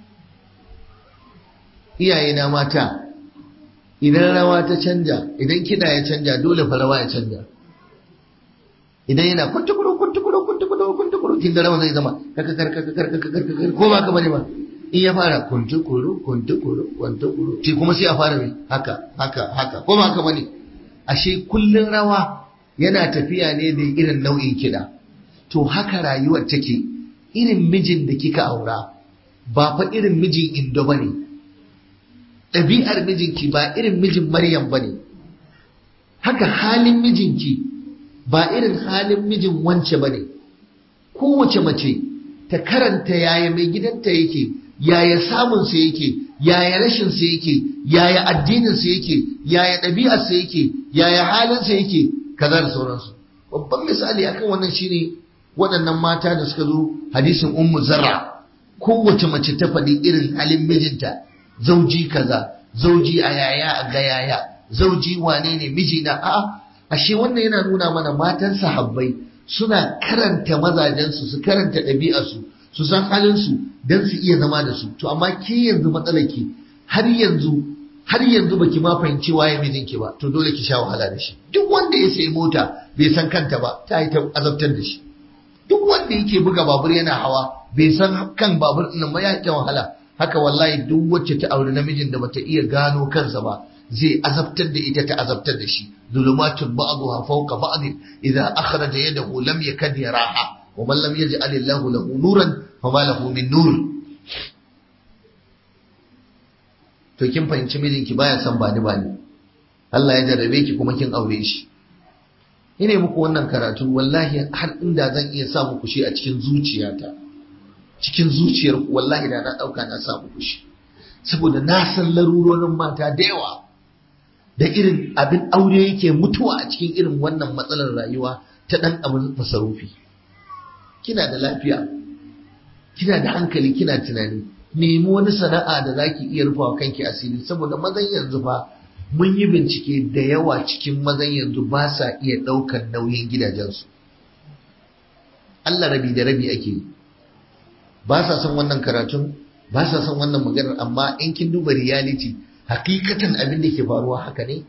iyaye na mata idan rawa ta canja idan kiɗa ya canja dole fa rawa ya canja idan yana kuntukuru kuntukuru kuntukuru kuntukuru kin da rawa zai zama kakakar kakakar kakakar ko ba ka bane ba in ya fara kuntukuru kuntukuru kuntukuru ti kuma sai a fara mai haka haka haka ko ba haka bane ashe kullun rawa yana tafiya ne da irin nau'in kiɗa to haka rayuwar take irin mijin da kika aura ba fa irin mijin indo bane ɗabi'ar mijinki ba irin mijin maryam bane haka halin mijinki ba irin halin mijin wance ba ne kowace mace ta karanta yaya mai gidanta yake yaya samunsa yake yaya rashinsa yake yaya addininsa yake yaya ɗabi'arsa yake yaya halinsa yake kaza da sauransu babban misali akan wannan shine waɗannan mata da suka zo hadisin ummu zarra kowace mace ta faɗi irin halin mijinta zauji kaza zauji a yaya a ga yaya zauji wane ne mijina a'a ashe wannan yana nuna mana matan sahabbai suna karanta mazajensu su karanta ɗabi'arsu su san halinsu don su iya zama da su to amma ke yanzu matsalar ki har yanzu har yanzu baki ma fahimci waye mijinki ba to dole ki sha wahala da shi duk wanda ya sayi mota bai san kanta ba ta yi ta azabtar da shi duk wanda yake buga babur yana hawa bai san kan babur ɗin ba ya ta wahala haka wallahi duk wacce ta auri namijin da bata iya gano kansa ba zai azabtar da ita ta azabtar da shi zulumatun ba'daha fawqa ba'd idza akhraja yadahu lam yakad yaraha wa man lam yaj'al Allahu lahu nuran fama lahu min nur to kin fahimci mijinki baya son bani bani Allah ya jarrabe ki kuma kin aure shi ine muku wannan karatu wallahi har inda zan iya sa muku shi a cikin zuciyata cikin zuciyar wallahi da na dauka na sa muku shi saboda na san larurorin mata da yawa da irin abin aure yake mutuwa a cikin irin wannan matsalar rayuwa ta ɗan abin masarufi kina da lafiya kina da hankali kina tunani nemi wani sana'a da zaki iya rufawa kanki asiri saboda mazan yanzu fa mun yi bincike da yawa cikin mazan yanzu ba sa iya ɗaukar nauyin gidajensu Allah rabi da rabi ake yi ba sa son wannan karatun ba sa son wannan maganar amma in kin duba reality hakikatan abin da ke faruwa haka ne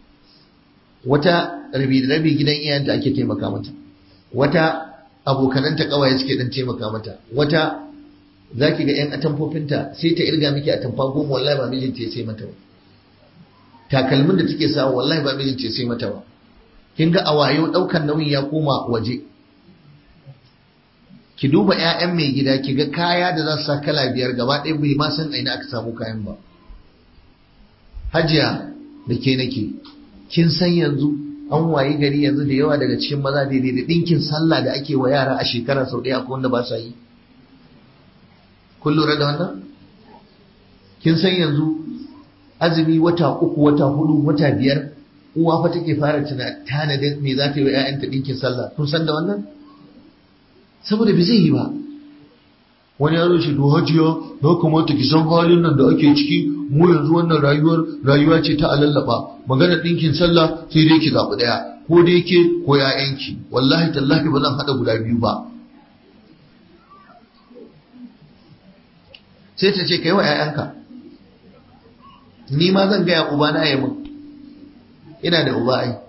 wata rabi da rabi gidan iyayenta ake taimaka mata wata abokananta kawaye suke dan taimaka mata wata zaki ga yan atamfofinta sai ta irga miki atamfa goma wallahi ba mijinta ya sai mata ba takalmin da take sawa wallahi ba mijinta ya sai mata ba kin ga a wayo daukan nauyin ya koma waje ki duba ƴaƴan mai gida ki ga kaya da za su sa kala biyar gaba ɗaya bai ma san aina aka samu kayan ba hajiya da ke nake kin san yanzu an wayi gari yanzu da yawa daga cikin maza daidai da ɗinkin sallah da ake wa yara a shekara sau ɗaya akwai wanda ba sa yi kun lura da wannan kin san yanzu azumi wata uku wata hudu wata biyar uwa fa take fara tana tanadin me za ta yi wa 'ya'yanta ɗinkin sallah kun san da wannan saboda bai zai yi ba wani yaro ce to hajiya na kamata ki san halin nan da ake ciki mu yanzu wannan rayuwar rayuwa ce ta alallaba magana ɗinkin sallah sai dai ki zaɓi ɗaya ko dai ke ko ƴaƴanki wallahi tallahi ba zan haɗa guda biyu ba sai ta ce kai wa ƴaƴanka ni ma zan gaya uba na ya mun ina da uba ai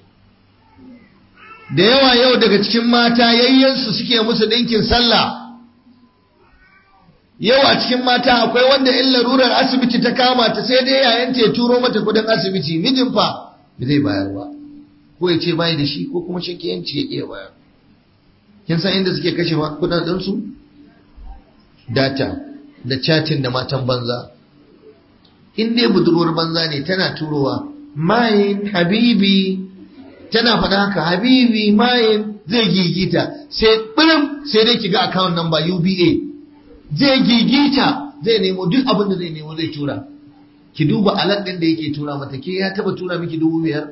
da yawa yau daga cikin mata yayyansu suke musu ɗinkin sallah yau a cikin mata akwai wanda in larurar asibiti ta kama ta sai dai yayan ta turo mata kudin asibiti mijin fa ba zai bayar ba ko ya ce bai da shi ko kuma shakiyanci ya iya bayar kin san inda suke kashe kudaden su data da chatting da matan banza in dai budurwar banza ne tana turowa mayin habibi tana faɗa haka habibi mayin zai gigita sai ɓirin sai dai kiga account number UBA zai gigita zai nemo duk abin da zai nemo zai tura ki duba alat ɗin da yake tura mata ke ya taba tura miki dubu biyar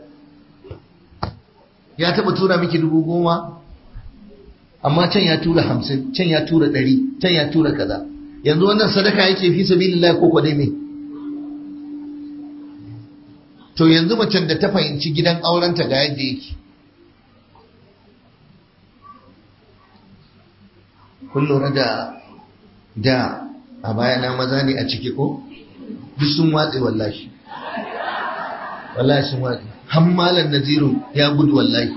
ya taba tura miki dubu goma amma can ya tura hamsin can ya tura ɗari can ya tura kaza yanzu wannan sadaka yake fi sabilillah ko kwadai me to yanzu macen da ta fahimci gidan aurenta ga yadda yake kun lura da da a bayana maza ne a ciki ko duk sun watse wallahi wallahi sun watse hammalan naziru ya gudu wallahi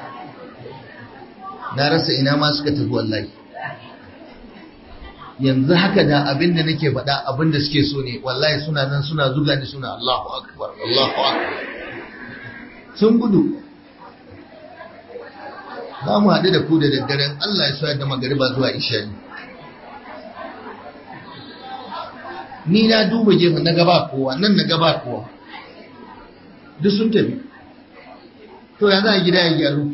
na rasa ina ma suka tafi wallahi yanzu haka da abin da nake faɗa abin da suke so ne wallahi suna nan suna zuga ni suna Allahu akbar Allahu akbar sun gudu za mu haɗu da ku da daddaren Allah ya sa da magariba zuwa isha ni na duba gefen na gaba kowa nan na gaba kowa duk sun tafi to ya za a gida ya gyaru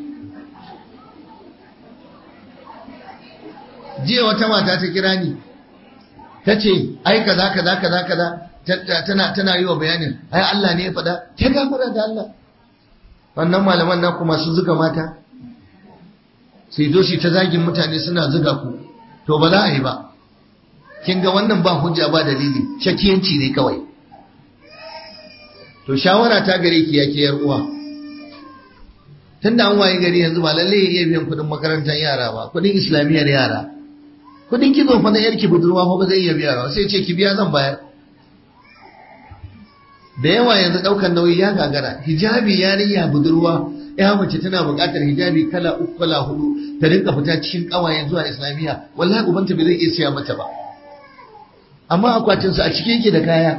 jiya wata mata ta kira ni ta ce ai kaza kaza kaza kaza tana tana yi wa bayanin ai Allah ne ya faɗa ta gafara da Allah wannan malaman na kuma su zuga mata sai doshi ta zagin mutane suna zuga ku to ba za a yi ba kin ga wannan ba hujja ba dalili shakiyanci ne kawai to shawara ta gare ki yake yar uwa tunda an waye gari yanzu ba lalle ya iya biyan kuɗin makarantar yara ba kuɗin islamiyyar yara kuɗin kizo fa na yarki budurwa fa ba zai iya biya ba sai ce ki biya zan bayar da yawa yanzu ɗaukar nauyi ya gagara hijabi yarinya budurwa ya mace tana buƙatar hijabi kala uku kala hudu ta rinka fita cikin ƙawayen zuwa islamiyya wallahi ubanta bai zai iya siya mata ba amma akwatinsu a cike yake da kaya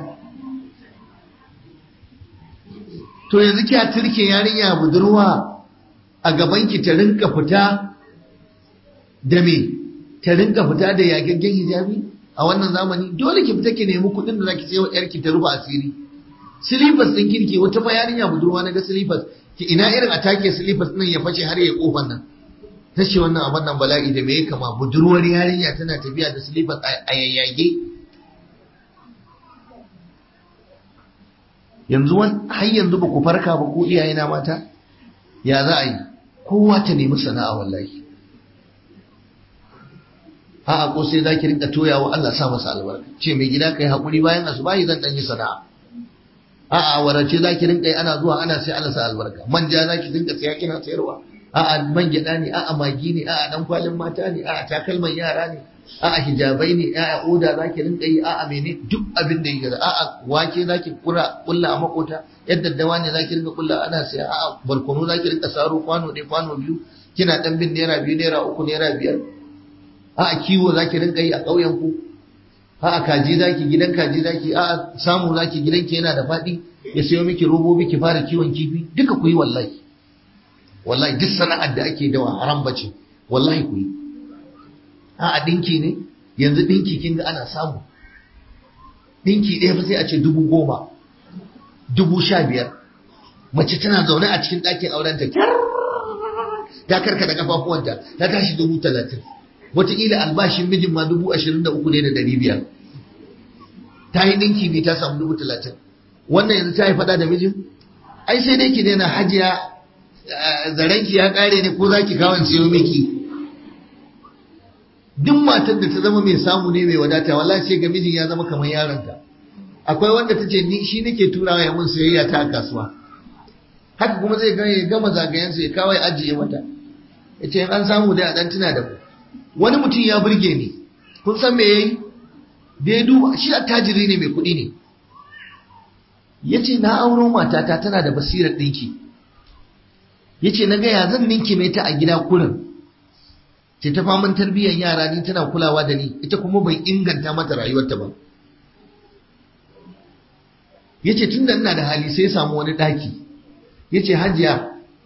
to yanzu kya turke yarinya budurwa a gabanki ta rinka fita da me ta rinka fita da yagaggen hijabi a wannan zamani dole ki fita ki nemi kuɗin da zaki sayo yarki ta rufa asiri silifas din kirki wata fa yarinya budurwa na ga silifas ki ina irin a take silifas din ya face har ya kofar nan ta ce wannan abin nan bala'i da me ya kama budurwar yarinya tana tafiya da silifas a yayyage yanzu har yanzu ba ku farka ba ko iyayena mata ya za a yi kowa ta nemi sana'a wallahi a'a ko sai zaki rinka toyawa Allah sa masa albarka ce mai gida kai hakuri bayan asubahi zan dan yi sana'a a'a warace zaki rinka yi ana zuwa ana sai Allah sa albarka manja zaki rinka saya kina sayarwa a'a man gyada ne a'a magi ne a'a dan kwalin mata ne a'a takalman yara ne a'a hijabai ne a'a oda zaki rinka yi a'a mene duk abin da yake a'a wake zaki kura kulla a makota yadda dawa ne zaki rinka kulla ana saya a'a barkono zaki rinka saro kwano ne kwano biyu kina dan bin naira biyu naira uku naira biyar a'a kiwo zaki rinka yi a ƙauyen ku a'a kaji zaki gidan kaji zaki a'a samu zaki gidanki yana da faɗi ya sayo miki robobi ki fara kiwon kifi duka ku yi wallahi wallahi duk sana'ar da ake dawa haram bace wallahi ku yi a'a dinki ne yanzu dinki kin ga ana samu dinki ɗaya fa sai a ce dubu goma dubu sha biyar mace tana zaune a cikin ɗakin aurenta ta karkata kafafuwanta ta tashi dubu talatin wataƙila albashin mijin ma dubu ashirin da uku ne da ɗari biyar ta yi ɗinki ne ta samu dubu talatin wannan yanzu ta yi faɗa da mijin ai sai dai ki daina hajiya zarenki ya ƙare ne ko za ki kawon siyo miki duk matar da ta zama mai samu ne mai wadata wallahi sai ga mijin ya zama kamar yaronta akwai wanda ta ce ni shi nake turawa ya mun sayayya ta a kasuwa haka kuma zai gama zagayensa ya kawai ajiye mata ya ce an samu dai a ɗan tuna da mu wani mutum ya burge ni kun san me yayi da ya duba shi attajiri ne mai kuɗi ne ya ce na auro matata tana da basirar ɗinki ya ce na gaya zan ninki mai ta a gida kurin ce ta faman tarbiyyar yara ni tana kulawa da ni ita kuma bai inganta mata rayuwarta ba ya ce tun da ina da hali sai samu wani ɗaki ya ce hajiya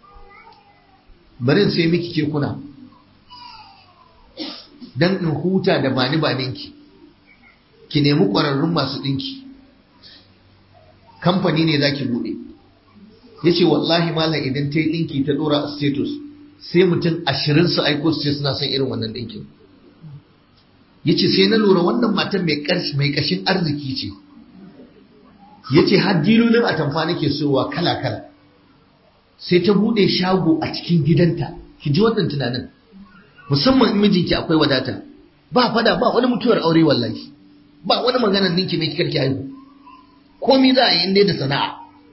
bari sai miki kekuna don in huta da bani baninki ki nemi ƙwararrun masu ɗinki kamfani ne za ki buɗe ya ce wallahi malam idan ta yi ɗinki ta ɗora a status sai mutum ashirin su aiko su ce suna son irin wannan ɗinkin ya ce sai na lura wannan matan mai ƙashin arziki ce ya ce har dilolin atamfa nake sowa kala-kala sai ta buɗe shago a cikin gidanta ki ji wannan tunanin musamman in mijinki akwai wadata ba fada ba wani mutuwar aure wallahi ba wani maganar ninki mai kikarki haihu komai za a yi inda da sana'a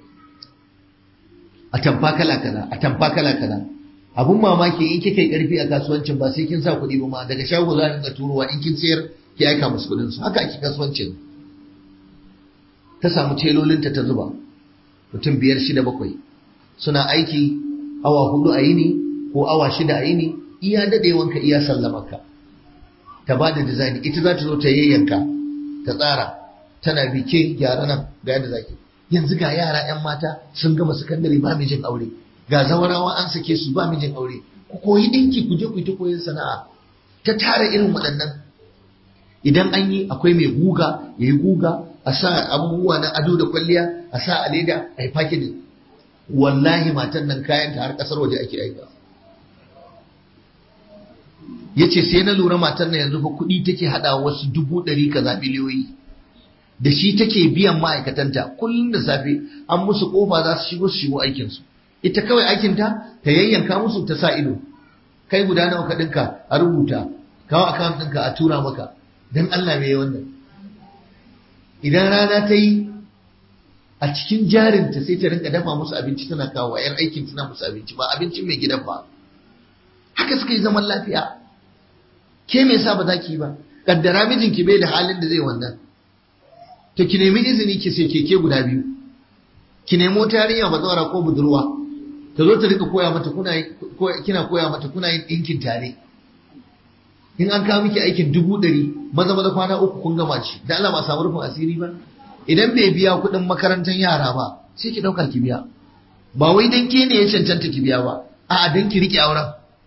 a tamfa kala kaza a tamfa kala kaza abun mamaki in kika yi karfi a kasuwancin ba sai kin sa kuɗi ba ma daga shago za a dinga turowa in kin sayar ki aika musu kuɗin su haka ake kasuwancin ta samu telolinta ta zuba mutum biyar shida bakwai suna aiki awa hudu a yini ko awa shida a yini iya dadewanka iya sallamarka ta ba da design ita za ta zo ta yayyanka ta tsara tana bike gyara nan ga yadda zaki yanzu ga yara yan mata sun gama sakandare ba mijin aure ga zawarawa an sake su ba mijin aure ku koyi dinki ku je ku yi ta koyon sana'a ta tara irin waɗannan idan an yi akwai mai guga ya yi guga a sa abubuwa na ado da kwalliya a sa a leda a yi packaging wallahi matan nan kayan ta har kasar waje ake aika ya ce sai na lura matan nan yanzu fa kuɗi take haɗa wasu dubu ɗari kaza biliyoyi da shi take biyan ma'aikatanta kullum da safe an musu kofa za su shigo su shigo aikinsu ita kawai aikinta ta yayyanka musu ta sa ido kai guda nawa ka ɗinka a rubuta kawo akawun ɗinka a tura maka don Allah me wannan idan rana ta yi a cikin jarinta sai ta rinka dafa musu abinci tana kawo yan aikin tana musu abinci ba abincin mai gidan ba haka suka yi zaman lafiya ke me yasa ba za ki yi ba kaddara mijinki bai da halin da zai wannan to ki nemi izini ki sai keke guda biyu ki nemo tarinya bazawara ko budurwa ta zo ta rika koya mata kuna kina koya mata kuna yin dinkin tare in an kawo miki aikin dubu ɗari maza maza kwana uku kun gama shi da Allah ba samu rufin asiri ba idan bai biya kuɗin makarantar yara ba sai ki ɗauka ki biya ba wai dan ke ne ya cancanta ki biya ba a'a dan ki riƙe auren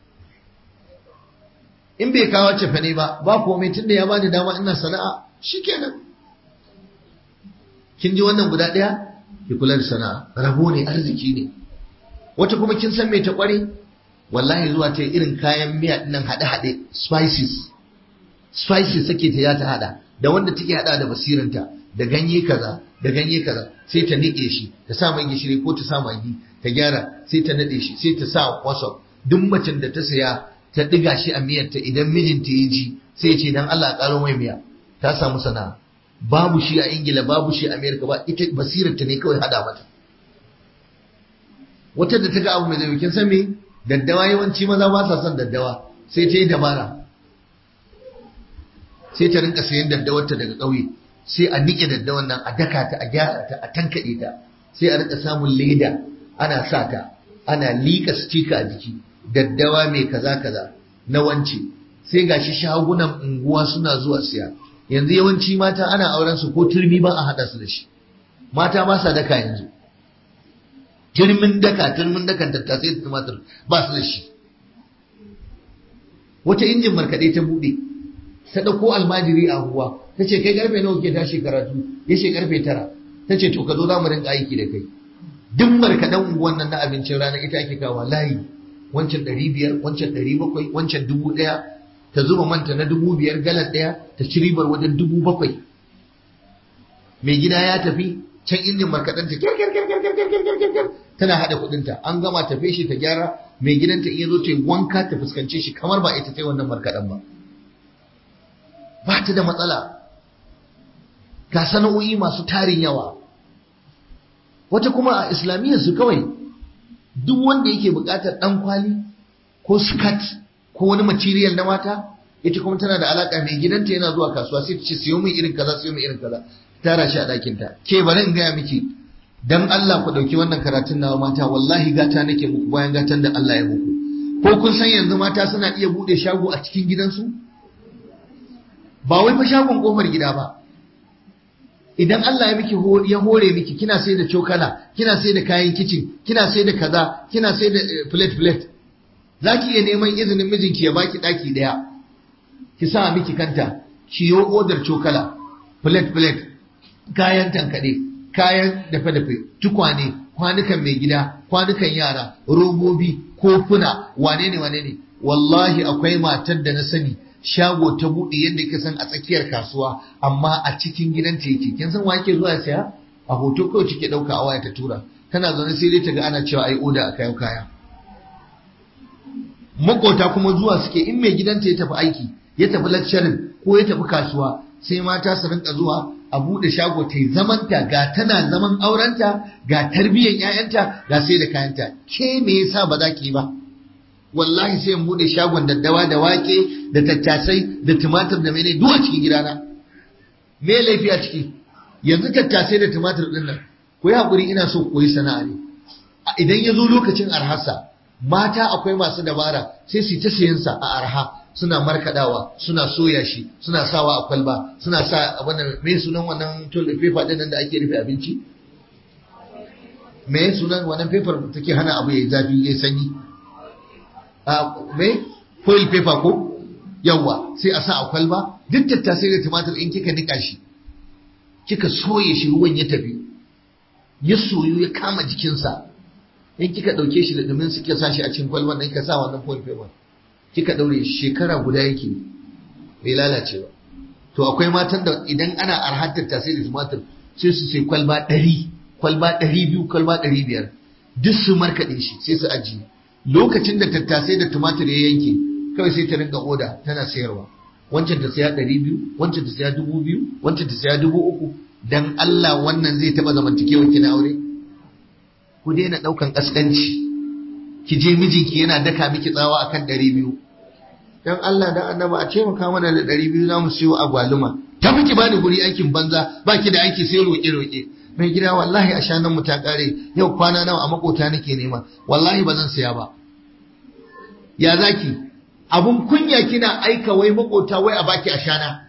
in bai kawo cefane ba ba komai tunda ya bani dama ina sana'a shikenan kin ji wannan guda ɗaya ki kula da sana'a rabo ne arziki ne wata kuma kin san me ta kware wallahi zuwa ta irin kayan miya nan haɗe-haɗe spices spices sake ta ya ta haɗa da wanda take haɗa da basiranta da ganye kaza da ganye kaza sai ta niƙe shi ta sa mai gishiri ko ta sa magi ta gyara sai ta naɗe shi sai ta sa wasop duk macen da ta saya ta ɗiga shi a miyarta idan mijinta ya ji sai ya ce dan Allah ƙaro mai miya ta samu sana'a babu shi a ingila babu shi a amerika ba ita basirarta ne kawai hada mata wata da ta ga abu mai zai kin san me daddawa yawanci maza ba sa son daddawa sai ta yi dabara sai ta rinka sayan daddawarta daga ƙauye sai a niƙe daddawan nan a daka ta a gyara ta a tankaɗe ta sai a rinka samun leda ana sa ta ana liƙa stika a jiki daddawa mai kaza kaza na wance sai gashi shagunan unguwa suna zuwa siya yanzu yawanci mata ana auren su ko turmi ba a haɗa su da shi mata ba sa daka yanzu turmin daka turmin dakan tattasai da tumatir ba su da shi wata injin markaɗe ta buɗe ta ɗauko almajiri a unguwa ta ce kai karfe nawa ke tashi karatu ya ce karfe tara ta ce to ka zo za mu rinka aiki da kai duk markaɗen unguwan nan na abincin rana ita ake kawo layi wancan ɗari biyar wancan ɗari bakwai wancan dubu ɗaya ta zuba manta na dubu biyar galan ɗaya ta ci ribar wajen dubu bakwai mai gida ya tafi can injin markaɗen ta kyar tana haɗa kuɗinta an gama tafe shi ta gyara mai gidanta in ya zo ta yi wanka ta fuskance shi kamar ba ita ta yi wannan markaɗen ba ba ta da matsala ga sana'o'i masu tarin yawa wata kuma a islamiyyar su kawai duk wanda yake buƙatar ɗan kwali ko skirt ko wani material na mata ita kuma tana da alaka mai gidanta yana zuwa kasuwa sai ta ce siyo min irin kaza siyo min irin kaza tara shi a ɗakin ta ke bari in gaya miki dan Allah ku ɗauki wannan karatun nawa mata wallahi gata nake muku bayan gatan da Allah ya muku ko kun san yanzu mata suna iya buɗe shago a cikin gidansu ba wai fa shagon kofar gida ba idan Allah ya miki ya hore miki kina sai da cokala kina sai da kayan kicin kina sai da kaza kina sai da plate plate zaki iya neman izinin mijinki ya baki daki daya ki sa miki kanta ki yo odar cokala plate plate kayan tankade kayan dafe dafe tukwane kwanukan mai gida kwanukan yara robobi kofuna wane ne wane ne wallahi akwai matar da na sani shago ta buɗe yadda ka san a tsakiyar kasuwa amma a cikin gidanta yake kin san wake zuwa saya a hoto kawai take ɗauka a waya ta tura tana zaune sai dai ta ga ana cewa ai oda a kayan kaya makota kuma zuwa suke in mai gidanta ya tafi aiki ya tafi lecturing ko ya tafi kasuwa sai mata su rinka zuwa a buɗe shago ta yi zamanta ga tana zaman aurenta ga tarbiyyar 'ya'yanta ga sai da kayanta ke me yasa ba za ki yi ba wallahi sai in bude shagon daddawa da wake da tattasai da tumatir da mene duk a cikin gidana me laifi a ciki yanzu tattasai da tumatir din nan ku yi hakuri ina so koyi sana'a ne idan ya zo lokacin arhasa mata akwai masu dabara sai su ta sayan sa a arha suna markadawa suna soya shi suna sawa a kwalba suna sa wannan me sunan wannan toilet paper din nan da ake rufe abinci me sunan wannan paper take hana abu yayi zafi yayi sanyi mai foil paper ko yawa sai a sa a kwalba duk tattasai da tumatir in kika nika shi kika soye shi ruwan ya tafi ya soyu ya kama jikinsa in kika ɗauke shi da dumin su kika sa shi a cikin kwalban nan kika sa wannan foil paper kika ɗaure shekara guda yake bai lalace ba to akwai matan da idan ana arhar tattasai da tumatir sai su sai kwalba ɗari kwalba ɗari biyu kwalba ɗari biyar duk su markaɗe shi sai su ajiye lokacin da tattasai da tumatir ya yanke kawai sai ta rinka oda tana sayarwa wancan ta saya ɗari biyu wancan ta saya dubu biyu wancan ta saya dubu uku dan Allah wannan zai taɓa zamantakewar ki na aure ku daina ɗaukan ƙasƙanci ki je mijinki yana daka miki tsawa akan ɗari biyu dan Allah da annaba a taimaka mana da ɗari biyu za mu siyo agwaluma ta miki bani guri aikin banza baki da aiki sai roƙe-roƙe mai gida wallahi a shanan mu ta kare yau kwana nawa a makota nake nema wallahi ba zan saya ba ya zaki abun kunya kina aika wai makota wai a baki a shana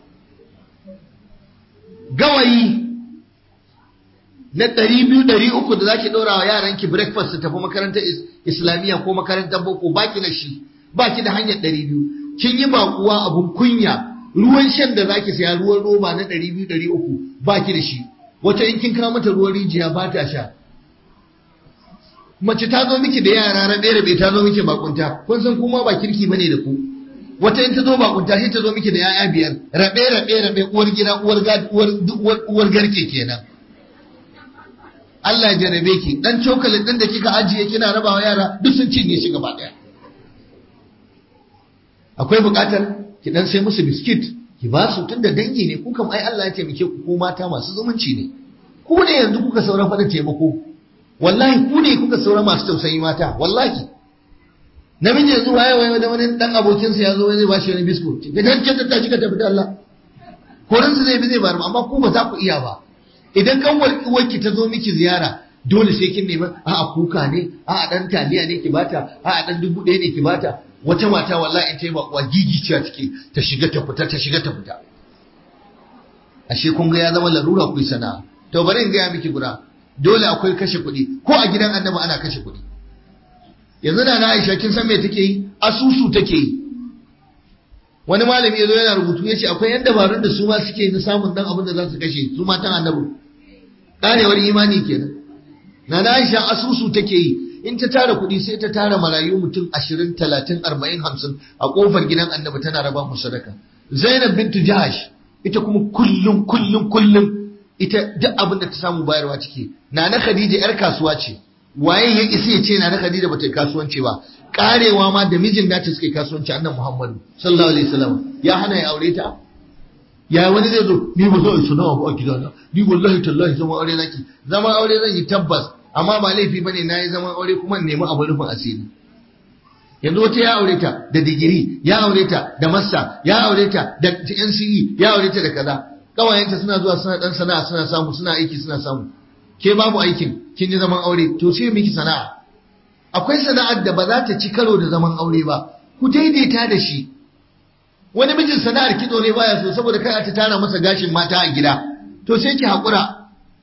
gawayi na ɗari biyu ɗari uku da zaki ɗora wa yaranki breakfast su tafi makarantar islamiyya ko makarantar boko baki da shi baki da hanyar ɗari biyu kin yi baƙuwa abun kunya ruwan shan da zaki saya ruwan roba na ɗari biyu ɗari uku baki da shi wata in kin kawo mata ruwan rijiya ba ta sha mace ta zo miki da yara rabe rabe ta zo miki bakunta kun san kuma ba kirki bane da ku wata in ta zo bakunta sai ta zo miki da yaya biyar rabe rabe rabe uwar gida uwar uwar uwar garke kenan Allah ya jarabe ki dan cokalin din da kika ajiye kina rabawa yara duk sun cinye shi gaba daya akwai buƙatar ki dan sai musu biskit ki ba su tunda dangi ne ku kam ai Allah ya taimake ku ko mata masu zumunci ne ku ne yanzu kuka saura faɗa taimako wallahi ku ne kuka saura masu tausayi mata wallahi namiji yanzu waye waye da wani dan abokinsa ya zo zai ba shi wani biskut ga dan ta ta ka tafi da Allah koransa zai bi zai bar amma ku ba za ku iya ba idan kanwar uwarki ta zo miki ziyara dole sai kin nemi a'a kuka ne a'a dan taliya ne ki bata a'a dan dubu ɗaya ne ki bata wata mata wallahi in ta yi bakuwa gigiciya take ta shiga ta fita ta shiga ta fita ashe kun ga ya zama larura ku sana'a to bari in gaya miki guda dole akwai kashe kuɗi ko a gidan annabi ana kashe kuɗi yanzu da na Aisha kin san me take yi asusu take yi wani malami yazo yana rubutu yace akwai yan dabarun da su ma suke na samun dan abin da za su kashe su matan annabi karewar imani kenan na na Aisha asusu take yi in ta tara kuɗi sai ta tara marayu mutum ashirin talatin arba'in hamsin a ƙofar gidan annabi tana raba mu sadaka zainab bintu jahash ita kuma kullum kullum kullum ita duk abin da ta samu bayarwa ciki nana khadija yar kasuwa ce waye ya isa ya ce nana khadija bata yi kasuwanci ba karewa ma da mijin nata suka yi kasuwanci annan muhammadu sallallahu alaihi wasallam ya hana ya aure ta ya wani zai zo ni ba zan sana'a ba a gidana ni wallahi tallahi zama aure naki zama aure zan yi tabbas amma ba laifi bane na yi zaman aure kuma nemi abu rufin asiri yanzu wata ya aure ta da digiri ya aure ta da massa ya aure ta da NCE ya aure ta da kaza kawayenta suna zuwa suna dan sana'a suna samu suna aiki suna samu ke babu aikin kin yi zaman aure to sai miki sana'a akwai sana'ar da ba za ta ci karo da zaman aure ba ku daidaita da shi wani mijin sana'ar kitso ne baya so saboda kai ta tara masa gashin mata a gida to sai ki hakura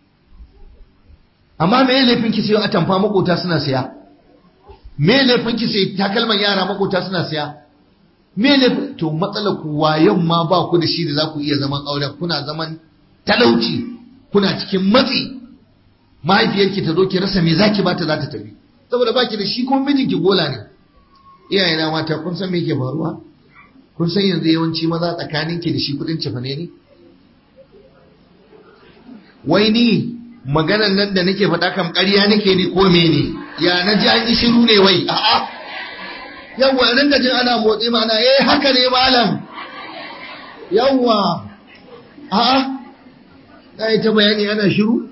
amma me laifin ki sayo atamfa makota suna siya me laifin ki sayi takalman yara makota suna siya me laifin to matsalar ku wayan ma ba ku da shi da za ku iya zaman auren kuna zaman talauci kuna cikin matsi mahaifiyarki ta zo ki rasa me zaki bata za ta tafi saboda baki da shi kuma mijinki gola ne iyaye na mata kun san me yake faruwa kun san yanzu yawanci maza tsakaninki da shi kudin cefane ne wai ni maganan nan da nake faɗa kam ƙarya nake ne ko mene ya na ji an yi shiru ne wai a'a yawwa nan da jin ana motsi mana eh haka ne malam yawwa a'a na yi ta bayani ana shiru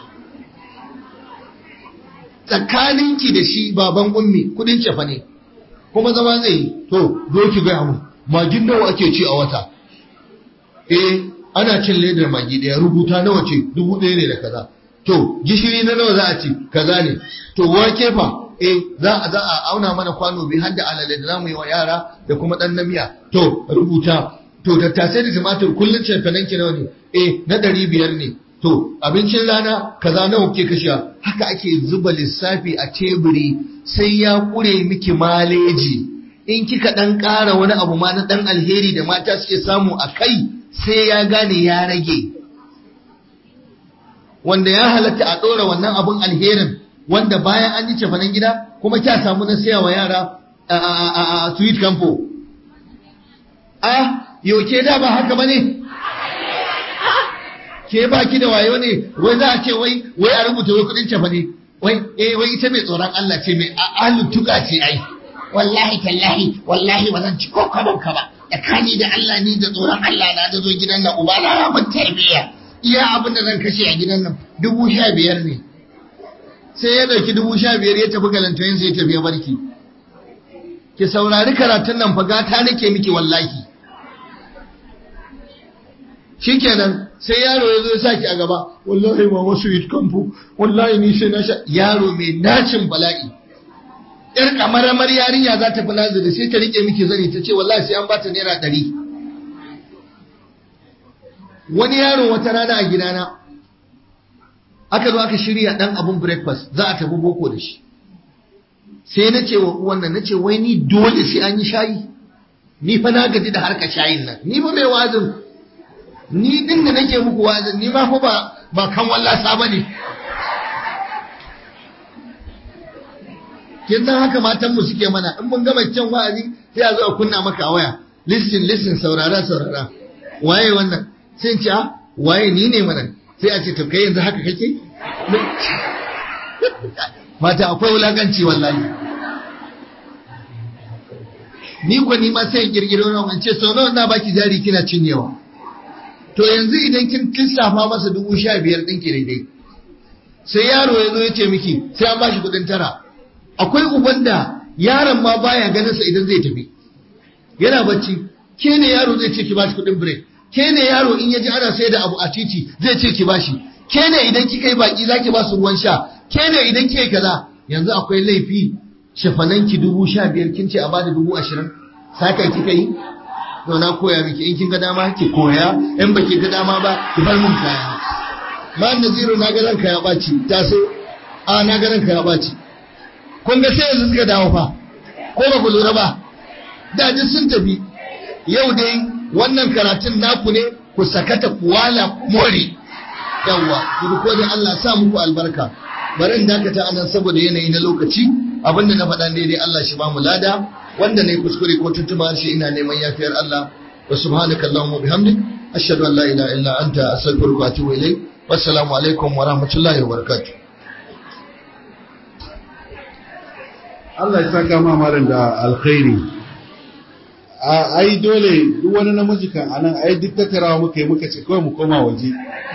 tsakaninki da shi baban ummi kudin cefa ne kuma zama zai yi to zo ki gaya mu magin nawa ake ci a wata eh ana cin ledar magi daya rubuta nawa ce dubu ɗaya ne da kaza to gishiri na nawa za a ci kaza ne to wake fa eh za a za a auna mana kwano bi har da alale da zamu yi wa yara da kuma dan na miya to rubuta to tattasai da tumatur kullun cefanen ki nawa ne eh na ɗari biyar ne to abincin rana kaza nawa kuke kashewa haka ake zuba lissafi a teburi sai ya kure miki maleji in kika dan ƙara wani abu ma na dan alheri da mata suke samu a kai sai ya gane ya rage wanda ya halatta a ɗora wannan abun alherin wanda bayan an yi cefanen gida kuma kya samu na siya wa yara a sweet campo a yauke da ba haka ba ne ke ba ki da wayo ne wai za a ce wai wai a rubuta wai kudin cefane wai eh wai ita mai tsoron Allah ce mai ahlul tuka ce ai wallahi tallahi wallahi ba zan ci ko kaban ka ba tsakani da Allah ni da tsoron Allah na da zo gidan nan uba na ya mun tarbiyya iya abin da zan kashe a gidan nan dubu sha biyar ne sai ya ɗauki dubu sha biyar ya tafi galantoyin sai ya tafi ya barki ki saurari karatun nan fa gata nake miki wallahi shikenan sai yaro ya zo ya saki a gaba wallahi ma wasu it kamfu wallahi ni sai na sha yaro mai nacin bala'i yar kamaramar yarinya za ta fi nazari sai ta rike miki zani ta ce wallahi sai an bata naira ɗari wani yaro wata rana a gidana aka zo aka shirya dan abun breakfast za a tafi boko da shi sai na ce wa uwan nan na ce wai ni dole sai an yi shayi ni fa na gaji da harka shayin nan ni fa mai wazin ni din da nake muku wazin ni ma fa ba ba kan wallasa bane kin san haka matan mu suke mana in mun gama can wa'azi sai a zo a kunna maka a waya listen listen saurara saurara waye wannan sai ce waye ni ne mana sai a ce to kai yanzu haka kake mata akwai wulakanci wallahi ni ko ni ma sai in kirkiro na wance sau nawa na baki jari kina cinyewa to yanzu idan kin lissafa masa dubu sha biyar ɗin ki daidai sai yaro ya zo ya ce miki sai an bashi kuɗin tara akwai uban da yaron ma baya ganin sa idan zai tafi yana bacci ke ne yaro zai ce ki bashi kuɗin break ke ne yaro in ya ji ana sai da abu a titi zai ce ki bashi ke ne idan kika yi baki zaki ba su ruwan sha ke ne idan kika yi kaza yanzu akwai laifi shafananki dubu sha biyar kin ce a bada dubu ashirin saka kika yi to na koya miki in kin ga dama ki koya in baki ga dama ba ki bar mun kaya ma naziru na ga ranka ya baci ta so a na ga ranka ya baci kun ga sai yanzu suka dawo fa ko ba ku lura ba da duk sun tafi yau dai wannan karatun naku ne ku sakata kuwala more yawwa ku ko da Allah sa muku albarka bari in dakata anan saboda yanayi na lokaci abinda na faɗa daidai Allah shi ba mu lada wanda ne kuskure ko tuntuma shi ina neman yafiyar Allah wa subhanaka allahumma bihamdik ashhadu an la ilaha illa anta astaghfiruka wa atubu ilayk wassalamu alaikum wa rahmatullahi wa barakatuh Allah ya saka ma malam da alkhairi a ai dole duk wani namiji kan anan ai duk tattarawa muka yi muka ce kawai mu koma waje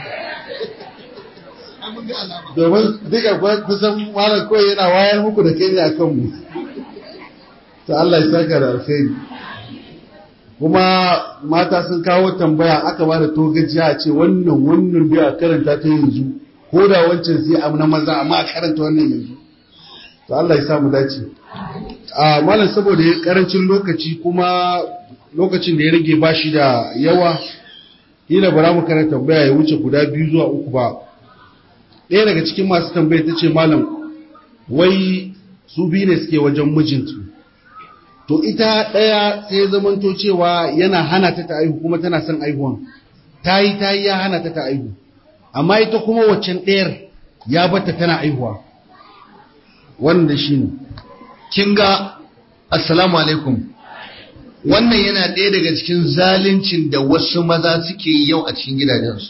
domin duka kusan malam kawai yana wayar muku da kai ne a kanmu to Allah ya saka da alkhairi kuma mata sun kawo tambaya aka ba da togajiya a ce wannan wannan biyu a karanta ta yanzu ko da wancan sai a na maza amma a karanta wannan yanzu to Allah ya sa mu dace a malam saboda ya karancin lokaci kuma lokacin da ya rage ba shi da yawa ila bara mu karanta tambaya ya wuce guda biyu zuwa uku ba ɗaya daga cikin masu tambaya ta ce malam wai su biyu ne suke wajen mijintu to ita ɗaya sai zamanto cewa yana hana ta ta aihu kuma tana son aihuwan ta yi ta yi ya hana ta ta aihu amma ita kuma waccan ɗayar ya bata tana aihuwa wanda shi ne kin ga assalamu alaikum wannan yana ɗaya daga cikin zaluncin da wasu maza suke yi yau a cikin gidajensu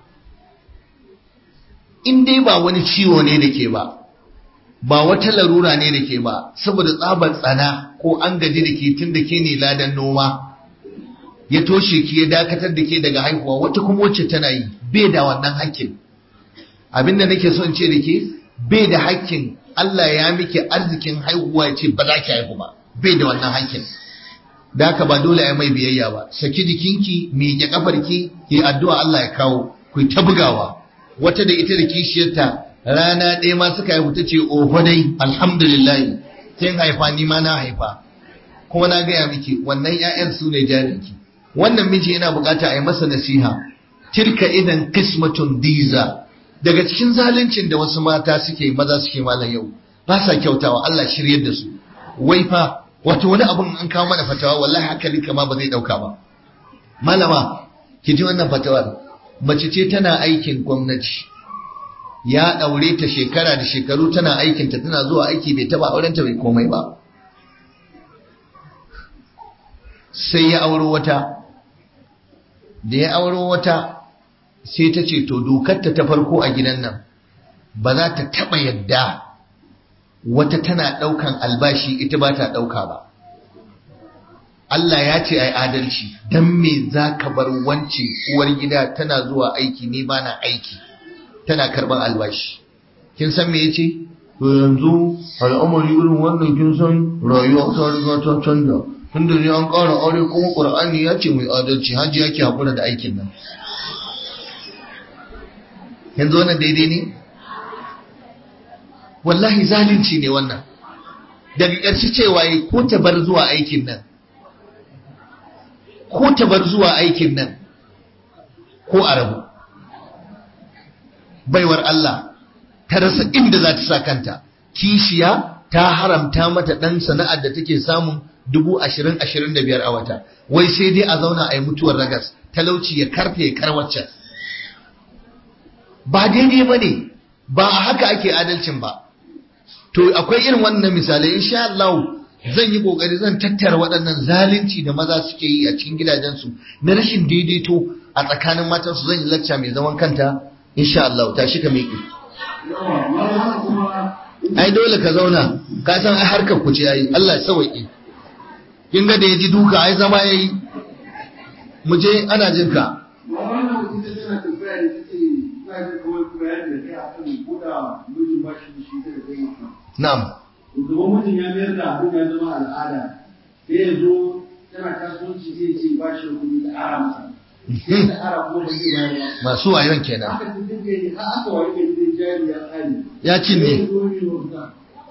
in dai ba wani ciwo ne da ke ba ba wata larura ne da ke ba saboda tsabar tsana ko an gaji da ke tun da ke ne ladan noma ya toshe ki ya dakatar da ke daga haihuwa wata kuma wacce tana yi bai da wannan hakkin abinda nake so in ce da ke bai da hakkin Allah ya miki arzikin haihuwa ya ce ba za ki haihu ba bai da wannan hakkin da haka ba dole a mai biyayya ba saki jikinki miƙe kafarki ki addu'a Allah ya kawo ku ta bugawa wata da ita da kishiyarta rana ɗaya ma suka haihu ta ce oho dai alhamdulillah kin haifa ni ma na haifa kuma na gaya miki wannan 'ya'yan su ne jarinki wannan miji yana bukata a yi masa nasiha tilka idan kismatun diza daga cikin zaluncin da wasu mata suke maza suke malam yau ba sa kyautawa Allah shiryar da su wai fa wato wani abun an kawo mana fatawa wallahi hankali kama ba zai dauka ba malama ki ji wannan fatawar mace ce tana aikin gwamnati ya daure ta shekara da shekaru tana aikin ta tana zuwa aiki bai taba auren ta bai komai ba sai ya auro wata da ya auro wata sai ta ce to dokarta ta farko a gidan nan ba za ta taɓa yadda wata tana ɗaukan albashi ita ba ta ɗauka ba Allah ya ce ai adalci don me za ka bar wance uwar gida tana zuwa aiki ne ba na aiki tana karɓar albashi kin san me ya ce to yanzu al'amari irin wannan kin san rayuwa ta riga ta canja tunda ne an ƙara aure kuma ƙur'ani ya ce mai adalci hajji yake haƙura da aikin nan yanzu wannan daidai ne wallahi zalunci ne wannan daga ƙarshe cewa yi ko ta bar zuwa aikin nan ko ta bar zuwa aikin nan ko a rabu baiwar Allah ta rasa inda za ta sa kanta kishiya ta haramta mata ɗan sana'ar da take samun dubu ashirin ashirin da biyar a wata wai sai dai a zauna a yi mutuwar ragas talauci ya karfe ya karwacce ba daidai ba ne ba a haka ake adalcin ba to akwai irin wannan misalai insha Allah zan yi kokari zan tattara waɗannan zalunci da maza suke yi a cikin gidajensu na rashin daidaito a tsakanin matansu zan yi lacca mai zaman kanta insha Allah tashi ka miƙe ai dole ka zauna ka san ai harkar ku ce ai Allah ya sauke kin ga da ya ji duka ai zama yayi mu je ana jin ka wannan mutum ta tana tambaya ne ta ce ina jin kawai bayani da kai akan ko da mijin ba shi da shi da kai mutum na'am Shugaban mutum ya mayar da abin ya zama al'ada sai ya zo tana kasuwanci zai ce ba shi da kuɗi da ara masa sai da ara kuma ba zai bayar ba masu wayon kenan haka ta dinga yi har aka wayi gari zai jari ya tsari ya cinye Sai ya zo mai wauta.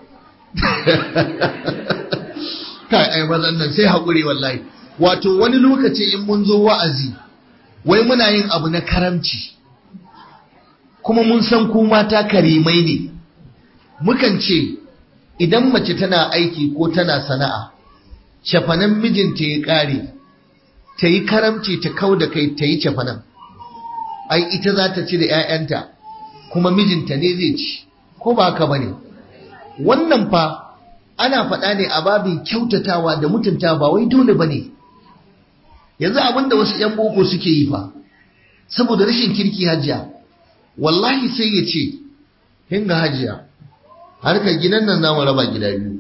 kai ai mazan nan sai haƙuri wallahi wato wani lokaci in mun zo wa'azi wai muna yin abu na karamci kuma mun san ku mata karimai ne mukan ce idan mace tana aiki ko tana sana'a shafanan mijinta ya ƙare ta yi karamci ta kau da kai ta yi shafanan ai ita za ta ci da 'ya'yanta kuma mijinta ne zai ci ko ba haka ba ne wannan fa ana faɗa ne a babin kyautatawa da mutunta ba wai dole ba ne yanzu abinda wasu 'yan boko suke yi fa saboda rashin kirki hajiya wallahi sai ya ce hinga hajiya harkar gidan nan zamu raba gida biyu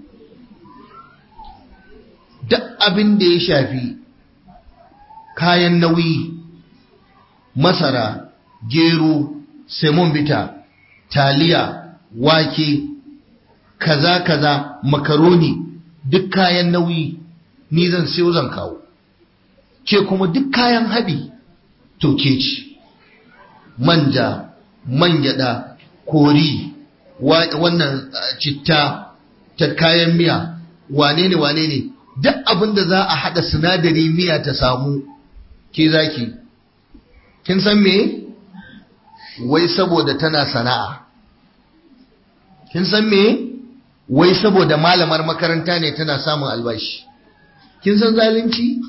duk abin da ya shafi kayan nauyi masara gero semon bita taliya wake kaza kaza makaroni duk kayan nauyi ni zan siyo zan kawo ke kuma duk kayan haɗi to ke ci manja man gyaɗa kori wannan citta ta kayan miya wane ne wane ne duk abin da za a haɗa sinadari miya ta samu ke zaki kin san me wai saboda tana sana'a kin san me wai saboda malamar makaranta ne tana samun albashi kin san zalunci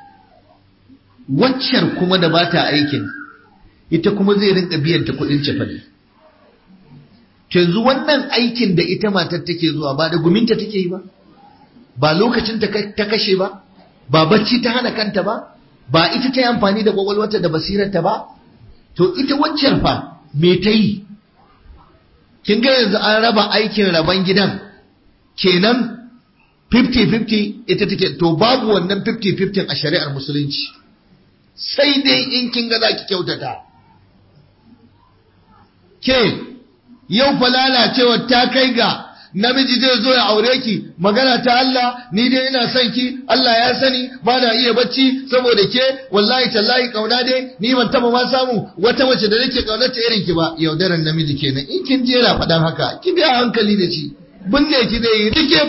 waccar kuma da bata aikin ita kuma zai rinka biyan ta kudin cefane yanzu wannan aikin da ita matar take zuwa ba da guminta take yi ba ba lokacin ta kashe ba ba bacci ta hana kanta ba ba ita ta yi amfani da kwakwalwata da basirarta ba to ita waccar fa me ta yi kin ga yanzu an raba aikin raban gidan kenan 50-50 ita take to babu wannan 50-50 a shari'ar musulunci sai dai in kin ga za ki kyautata ke yau fa lalacewar ta kai ga namiji zai zo ya aure ki magana ta Allah ni dai ina son ki Allah ya sani ba na iya bacci saboda ke wallahi tallahi kauna dai ni ban taba ma samu wata mace da nake kaunar ta irin ki ba yaudaran namiji kenan in kin jera faɗan haka ki bi hankali da shi binne ki zai yi rike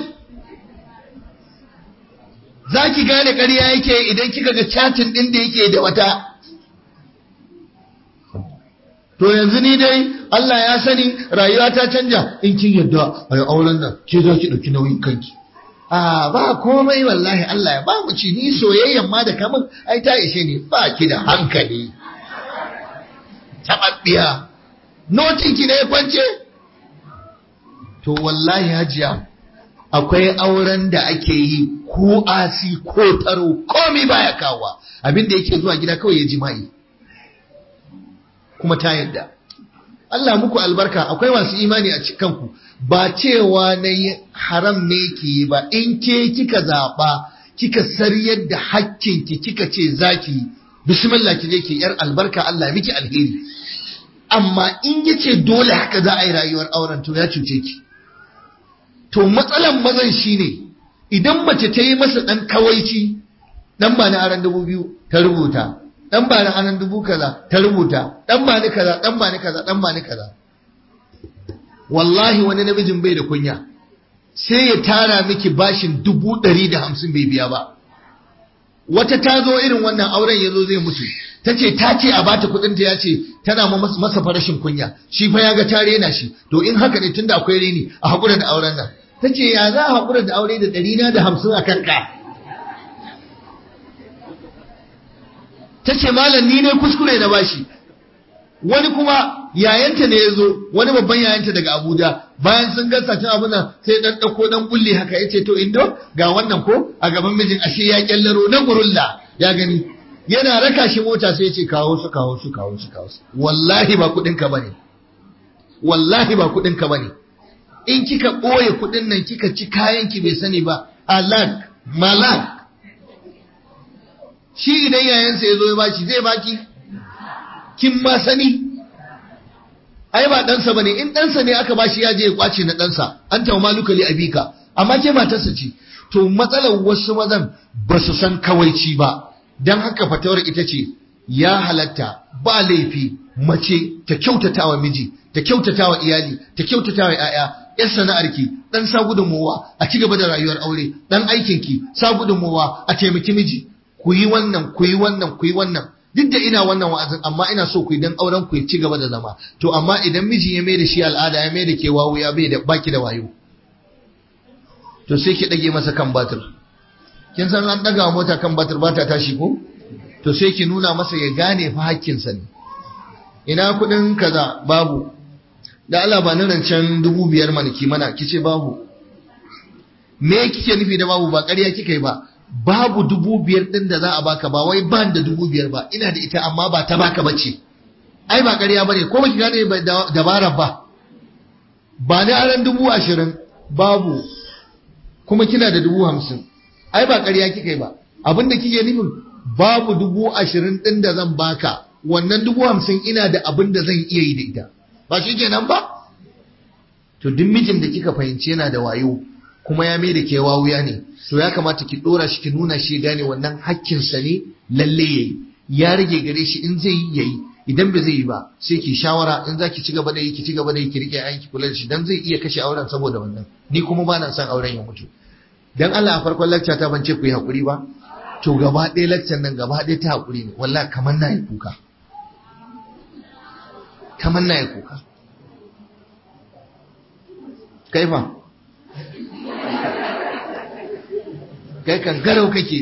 za ki gane ƙarya yake idan kika ga chatin ɗin da yake da wata to yanzu ni dai Allah ya sani rayuwa ta canja in kin yadda ai auren nan ke za ki ɗauki nauyin kanki a ba komai wallahi Allah ya ba mu ci ni soyayyan ma da kamun ai ta ishe ni ba ki da hankali taɓaɓɓiya notin ki ne ya kwance to wallahi hajiya akwai auren da ake yi ko asi ko taro komai baya kawowa abinda yake zuwa gida kawai ya jima'i kuma ta yadda Allah muku albarka akwai masu imani a cikanku ba cewa na yi haram ne ki yi ba in ke kika zaɓa kika saryar da hakkinki kika ce zaki bismillah ki je ki yar albarka Allah miki alheri amma in yace dole haka za a yi rayuwar auren to ya cuce ki to matsalan mazan shine idan mace ta yi masa dan kawaici dan ba na aran dubu biyu ta rubuta dan ba na aran dubu kaza ta rubuta dan ba ni kaza dan ba ni kaza dan ba ni kaza wallahi wani namijin bai da kunya sai ya tara miki bashin dubu ɗari da hamsin bai biya ba wata ta zo irin wannan auren ya zo zai mutu ta ce ta ce a bata kuɗinta ya ce tana masa farashin kunya shi fa ya ga ta rena shi to in haka ne tunda akwai reni a haƙura da auren nan ta ce ya za a haƙura da aure da ɗari na da hamsin a kanka ta ce malam ni ne kuskure na bashi wani kuma yayanta ne ya zo wani babban yayanta daga abuja bayan sun gasa cin abin nan sai dan ɗauko dan kulli haka ya ce to indo ga wannan ko a gaban mijin ashe ya kyallaro na gurulla ya gani yana raka shi mota sai ya ce kawo su kawo su kawo su kawo su wallahi ba kuɗin ka bane wallahi ba kuɗin ka bane in kika ɓoye kuɗin nan kika ci kayan ki bai sani ba alak malak shi idan yayansa ya zo ya bashi zai baki kin ma sani ai ba ɗansa ba ne in ɗansa ne aka bashi ya je ya kwace na ɗansa an tawa maluka li abika amma ke matarsa ce to matsalar wasu mazan ba su san kawaici ba don haka fatawar ita ce ya halatta ba laifi mace ta kyautata wa miji ta kyautata wa iyali ta kyautata wa 'ya'ya yar sana'arki dan sa gudunmowa a ci gaba da rayuwar aure dan aikinki sa gudunmowa a taimaki miji ku yi wannan ku yi wannan ku yi wannan duk da ina wannan wa'azin amma ina so ku yi dan auren ku ya ci gaba da zama to amma idan miji ya mai da shi al'ada ya mai da ke wawu ya bai da baki da wayo to sai ki dage masa kan batir kin san an daga mota kan batir ba ta tashi ko to sai ki nuna masa ya gane fa hakkinsa ne ina kudin kaza babu da Allah ba nan rancen dubu biyar mana ki mana kice babu me kike nufi da babu ba ƙarya kika yi ba babu dubu biyar din da za a baka ba wai ban da dubu biyar ba ina da ita amma ba ta baka bace ai ba ƙarya bane ko baki gane dabarar ba ba ni aran dubu ashirin babu kuma kina da dubu hamsin ai ba ƙarya kika yi ba abinda kike nufin babu dubu ashirin ɗin da zan baka wannan dubu hamsin ina da abin da zan iya yi da ita ba shi kenan ba to duk mijin da kika fahimci yana da wayo kuma ya mai da ke wawuya ne to ya kamata ki dora shi ki nuna shi gane wannan hakkinsa ne lalle yayi ya rage gare shi in zai yi yayi idan ba zai yi ba sai ki shawara in za ki ci gaba da yi ki ci gaba da yi ki rike ayan ki kula da shi dan zai iya kashe auren saboda wannan ni kuma ba na son auren ya mutu dan Allah a farkon lecture ta ban ce ku yi hakuri ba to gaba ɗaya lecture nan gaba ɗaya ta hakuri ne wallahi kamar na yi kuka kamar na yi kuka kaifa kai kan garau kake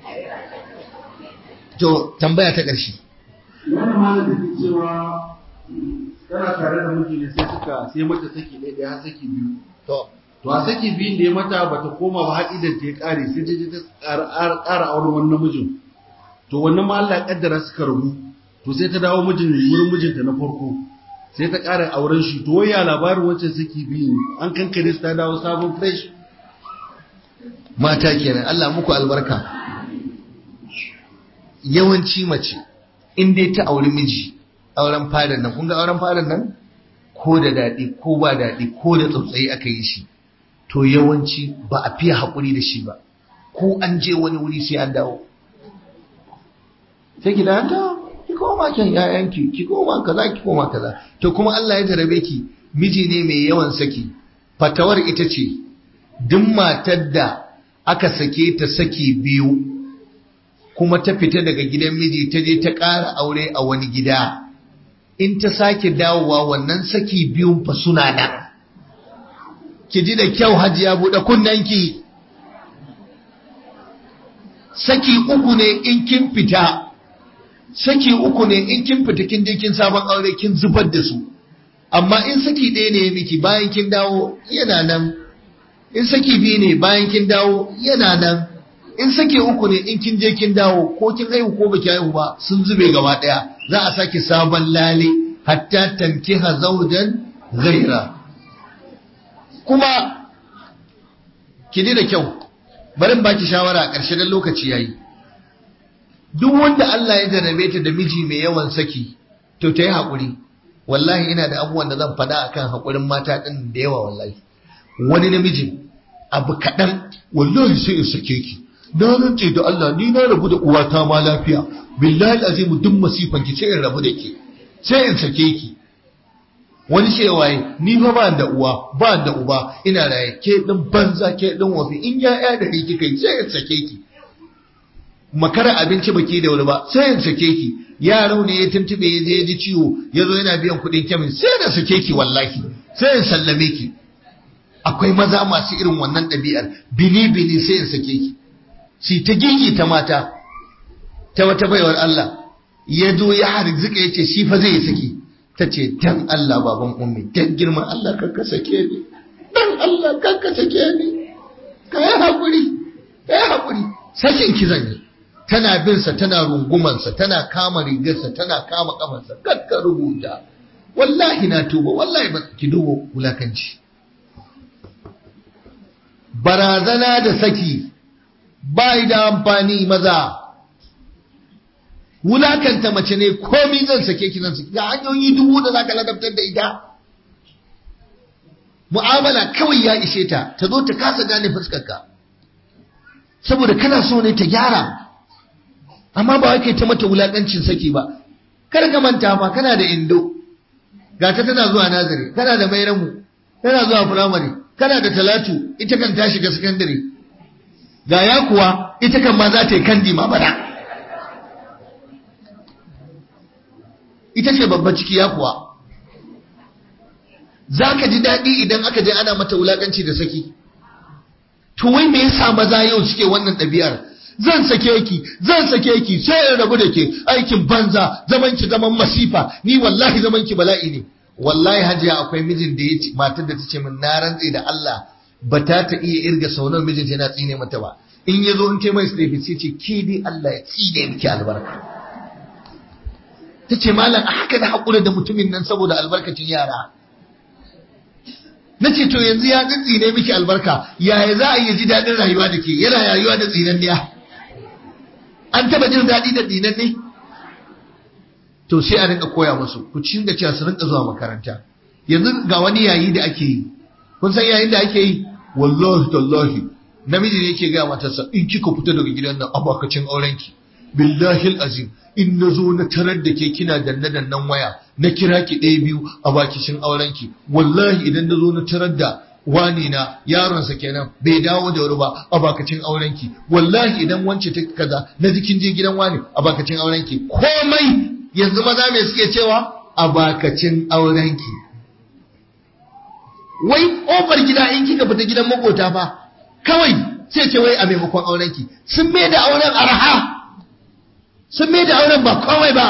to tambaya ta ƙarshe wannan malam da ke cewa tana tare da miji ne sai suka sai mata saki ɗaya ɗaya har saki biyu to to a saki biyun da ya mata bata koma ba har idan ta ya ƙare sai ta je ta ƙara auren wani namijin to wannan ma Allah ya kaddara suka rabu to sai ta dawo mijin wurin mijinta na farko sai ta ƙara auren shi to wai ya labarin wancan saki biyu an kankare su ta dawo sabon fresh mata kenan Allah muku albarka yawanci mace in dai ta auri miji auren fadan nan kun ga auren fadan nan ko da daɗi ko ba daɗi ko da tsautsayi aka yi shi to yawanci ba a fiye haƙuri da shi ba ko an je wani wuri sai an dawo sai ki da ta ki koma kan ƴaƴanki ki koma kaza ki koma kaza to kuma Allah ya jarabe ki miji ne mai yawan saki fatawar ita ce duk matar da aka sake ta saki biyu kuma ta fita daga gidan miji ta je ta ƙara aure a wani gida in ta sake dawowa wannan saki biyun fa suna nan ki ji da kyau hajiya buɗe kunnanki saki uku ne in kin fita saki uku ne in kin fita kin je kin sabon aure kin zubar da su amma in saki ɗaya ne miki bayan kin dawo yana nan in saki biyu ne bayan kin dawo yana nan in sake uku ne in kin je kin dawo ko kin haihu ko baki haihu ba sun zube gaba daya za a sake sabon lale hatta tankiha zawjan ghaira kuma ki da kyau barin baki shawara a ƙarshe dan lokaci yayi duk wanda Allah ya jarabe ta da miji mai yawan saki to ta yi haƙuri wallahi ina da abubuwan da zan faɗa akan haƙurin mata ɗin da yawa wallahi wani namijin abu kaɗan wallahi sai in sake ki na rance da Allah ni na rabu da uwata ma lafiya billahi azim duk masifan ki sai in rabu da ke sai in sake ki wani cewaye ni fa ba da uwa ba da uba ina raye ke din banza ke din wafi in ya ya da kika yi sai in sake ki makara abinci baki da wuri ba sai in sake ki yaro ne ya tuntube ya je ya ji ciwo ya zo yana biyan kuɗin kyamin sai da sake ki wallahi sai in sallame ki akwai maza masu irin wannan ɗabi'ar bini bini sai in sake ki si ta gigi ta mata ta wata baiwar Allah ya zo ya harzika ya ce shi fa zai saki ta ce dan Allah baban ummi dan girman Allah karka sake ni dan Allah karka sake ni ka yi haƙuri ka yi haƙuri sakin ki zan yi tana bin sa tana rungumansa tana kama rigarsa tana kama kafarsa kakka rubuta wallahi na tuba wallahi ba ki dubo wulakanci barazana da saki bai da amfani maza wulakanta mace ne komi zan sake ki zan sake ga hanyoyi dubu da zaka ladabtar da ita mu'amala kawai ya ishe ta ta zo ta kasa gane fuskarka saboda kana so ne ta gyara amma ba wai ta mata wulakancin saki ba kar ka manta fa kana da indo ga ta tana zuwa nazari kana da mairamu tana zuwa firamare kana da talatu ita kan ta shiga sakandare ga ya kuwa ita kan ma za ta yi kandi ma bana ita ce babba ciki ya kuwa za ka ji daɗi idan aka je ana mata wulaƙanci da saki to wai me yasa maza yau suke wannan ɗabi'ar zan sake ki zan sake ki sai in rabu da ke aikin banza zaman ki zaman masifa ni wallahi zaman ki bala'i ne wallahi hajiya akwai mijin da ya ce matar da ta ce min na rantse da Allah ba ta ta iya irga sau nawa mijin yana tsine mata ba in ya zo in ce mai sai sai ce ke dai Allah ya tsine miki albarka ta ce malam a haka da haƙura da mutumin nan saboda albarkacin yara na ce to yanzu ya tsine miki albarka yaya za a yi ji daɗin rayuwa da ke yana rayuwa da tsinanniya an taba jin daɗi da tsinanne to sai a rinka koya musu ku ci da cewa su rinka zuwa makaranta yanzu ga wani yayi da ake yi kun san yayin da ake yi wallahi tallahi namiji ne yake ga matarsa in kika fita daga gidan nan abakacin aurenki billahi azim in na zo na tarar da ke kina danne dannan waya na kira ki ɗaya biyu a bakishin aurenki wallahi idan na zo na tarar da wani na yaronsa kenan bai dawo da wuri ba a bakacin aurenki wallahi idan wance ta kaza na jikin je gidan wani a bakacin aurenki komai yanzu maza me suke cewa a bakacin aurenki wai kofar gida in kika fita gidan makota fa kawai sai ce wai a maimakon aurenki sun mai da auren arha sun mai da auren ba komai ba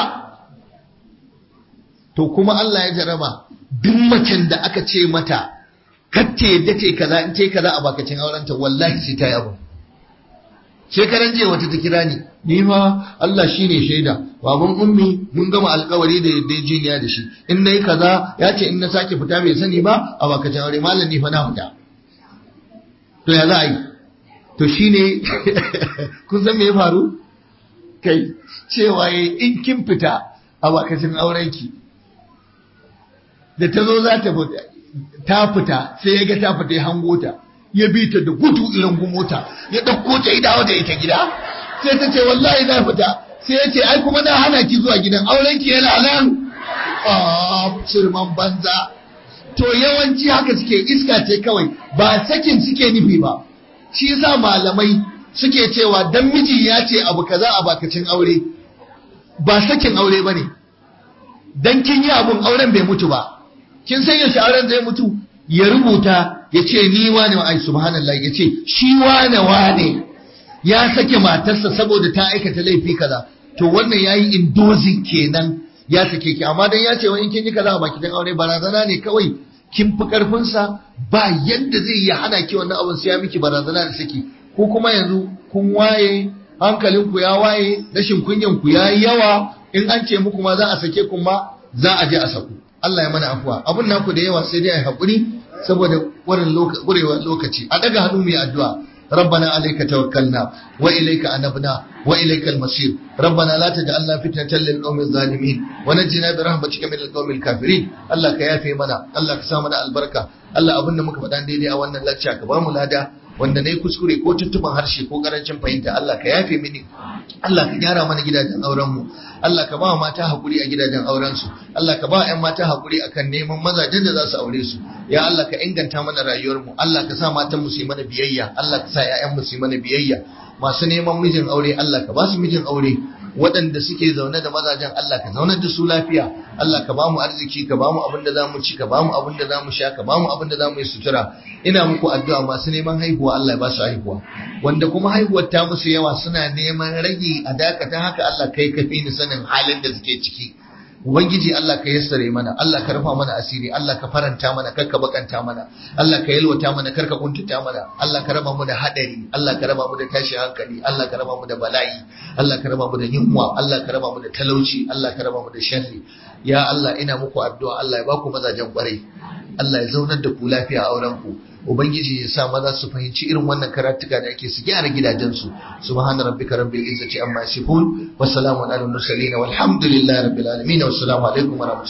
to kuma Allah ya jaraba duk macen da aka ce mata kacce yadda ce kaza in ce kaza a bakacin aurenta wallahi sai ta yabo shekaran jiya wata ta kira ni ni ma Allah shine shaida baban ummi mun gama alkawari da yadda jiniya da shi in nayi kaza ya ce in na sake fita bai sani ba a bakacin aure malam ni fa na fita to ya za a yi to shine kun san me ya faru kai cewa in kin fita a bakacin aurenki da ta zo za ta fita ta fita sai ya ga ta fita ya hango ta ya bi ta da gudu irin gumota ya ɗauko ta ya dawo da ita gida sai ta ce wallahi na fita sai ya ce ai kuma na hana ki zuwa gidan auren ki yana nan ah shirman banza to yawanci haka suke iska ce kawai ba sakin suke nufi ba shi yasa malamai suke cewa dan miji ya ce abu kaza a bakacin aure ba sakin aure bane dan kin yi abun auren bai mutu ba kin san yaushe auren zai mutu ya rubuta ya ce ni wane ai subhanallah ya ce shi wane wane ya sake matarsa saboda ta aikata laifi kaza to wannan yayi indozin kenan ya sake ki amma dan ya ce wani kin yi kaza a baki dan aure barazana ne kawai kin fi karfin sa ba yadda zai yi hana ki wannan abun sai ya miki barazana da saki ko kuma yanzu kun waye hankalinku ya waye rashin kunyan ku yayi yawa in an ce muku ma za a sake ku ma za a je a saku Allah ya mana afuwa abun naku da yawa sai dai ai hakuri saboda wurin gurewar lokaci a daga hannu mai addu'a ربنا عليك توكلنا وإليك أنبنا وإليك المصير ربنا لا تجعلنا فتنة للقوم الظالمين ونجنا برحمتك من القوم الكافرين الله كيافي منا الله كسامنا البركة الله أبونا مكبدان ديني أولنا لا تشاك بامو لادا wanda na yi kuskure ko tuntuban harshe ko karancin fahimta Allah ka yafe mini Allah ka gyara mana gidajen aurenmu Allah ka ba mata hakuri a gidajen aurensu Allah ka ba 'yan mata hakuri akan neman mazajen da za su aure su ya Allah ka inganta mana rayuwarmu Allah ka sa matan mu su yi mana biyayya Allah ka sa 'ya'yan mu su yi mana biyayya masu neman mijin aure Allah ka ba su mijin aure waɗanda suke zaune da mazajen Allah ka zaunar da su lafiya Allah ka bamu arziki ka bamu abin da zamu ci ka bamu abin da zamu sha ka bamu abin da zamu yi sutura ina muku addu'a masu neman haihuwa Allah ya ba su haihuwa wanda kuma haihuwar ta musu yawa suna neman rage a dakatan haka Allah kai kafi ni sanin halin da suke ciki Ubangiji Allah ka yassare mana, Allah ka rufa mana asiri, Allah ka faranta mana, kar ka bakanta mana, Allah ka yalwata mana, kar ka kuntata mana, Allah ka raba mu da hadari, Allah ka raba mu da tashin hankali, Allah ka raba mu da bala'i, Allah ka raba mu da yunwa, Allah ka raba mu da talauci, Allah ka raba mu da sharri. Ya Allah ina muku addu'a, Allah ya baku mazajen kwarai. Allah ya zaunar da ku lafiya a auren ku. ubangiji ya sa maza su fahimci irin wannan karatuka da ake su gyara gidajensu subhana rabbika rabbil izzati amma yasifun wa salamun alal mursalin walhamdulillahi rabbil alamin wa assalamu alaikum wa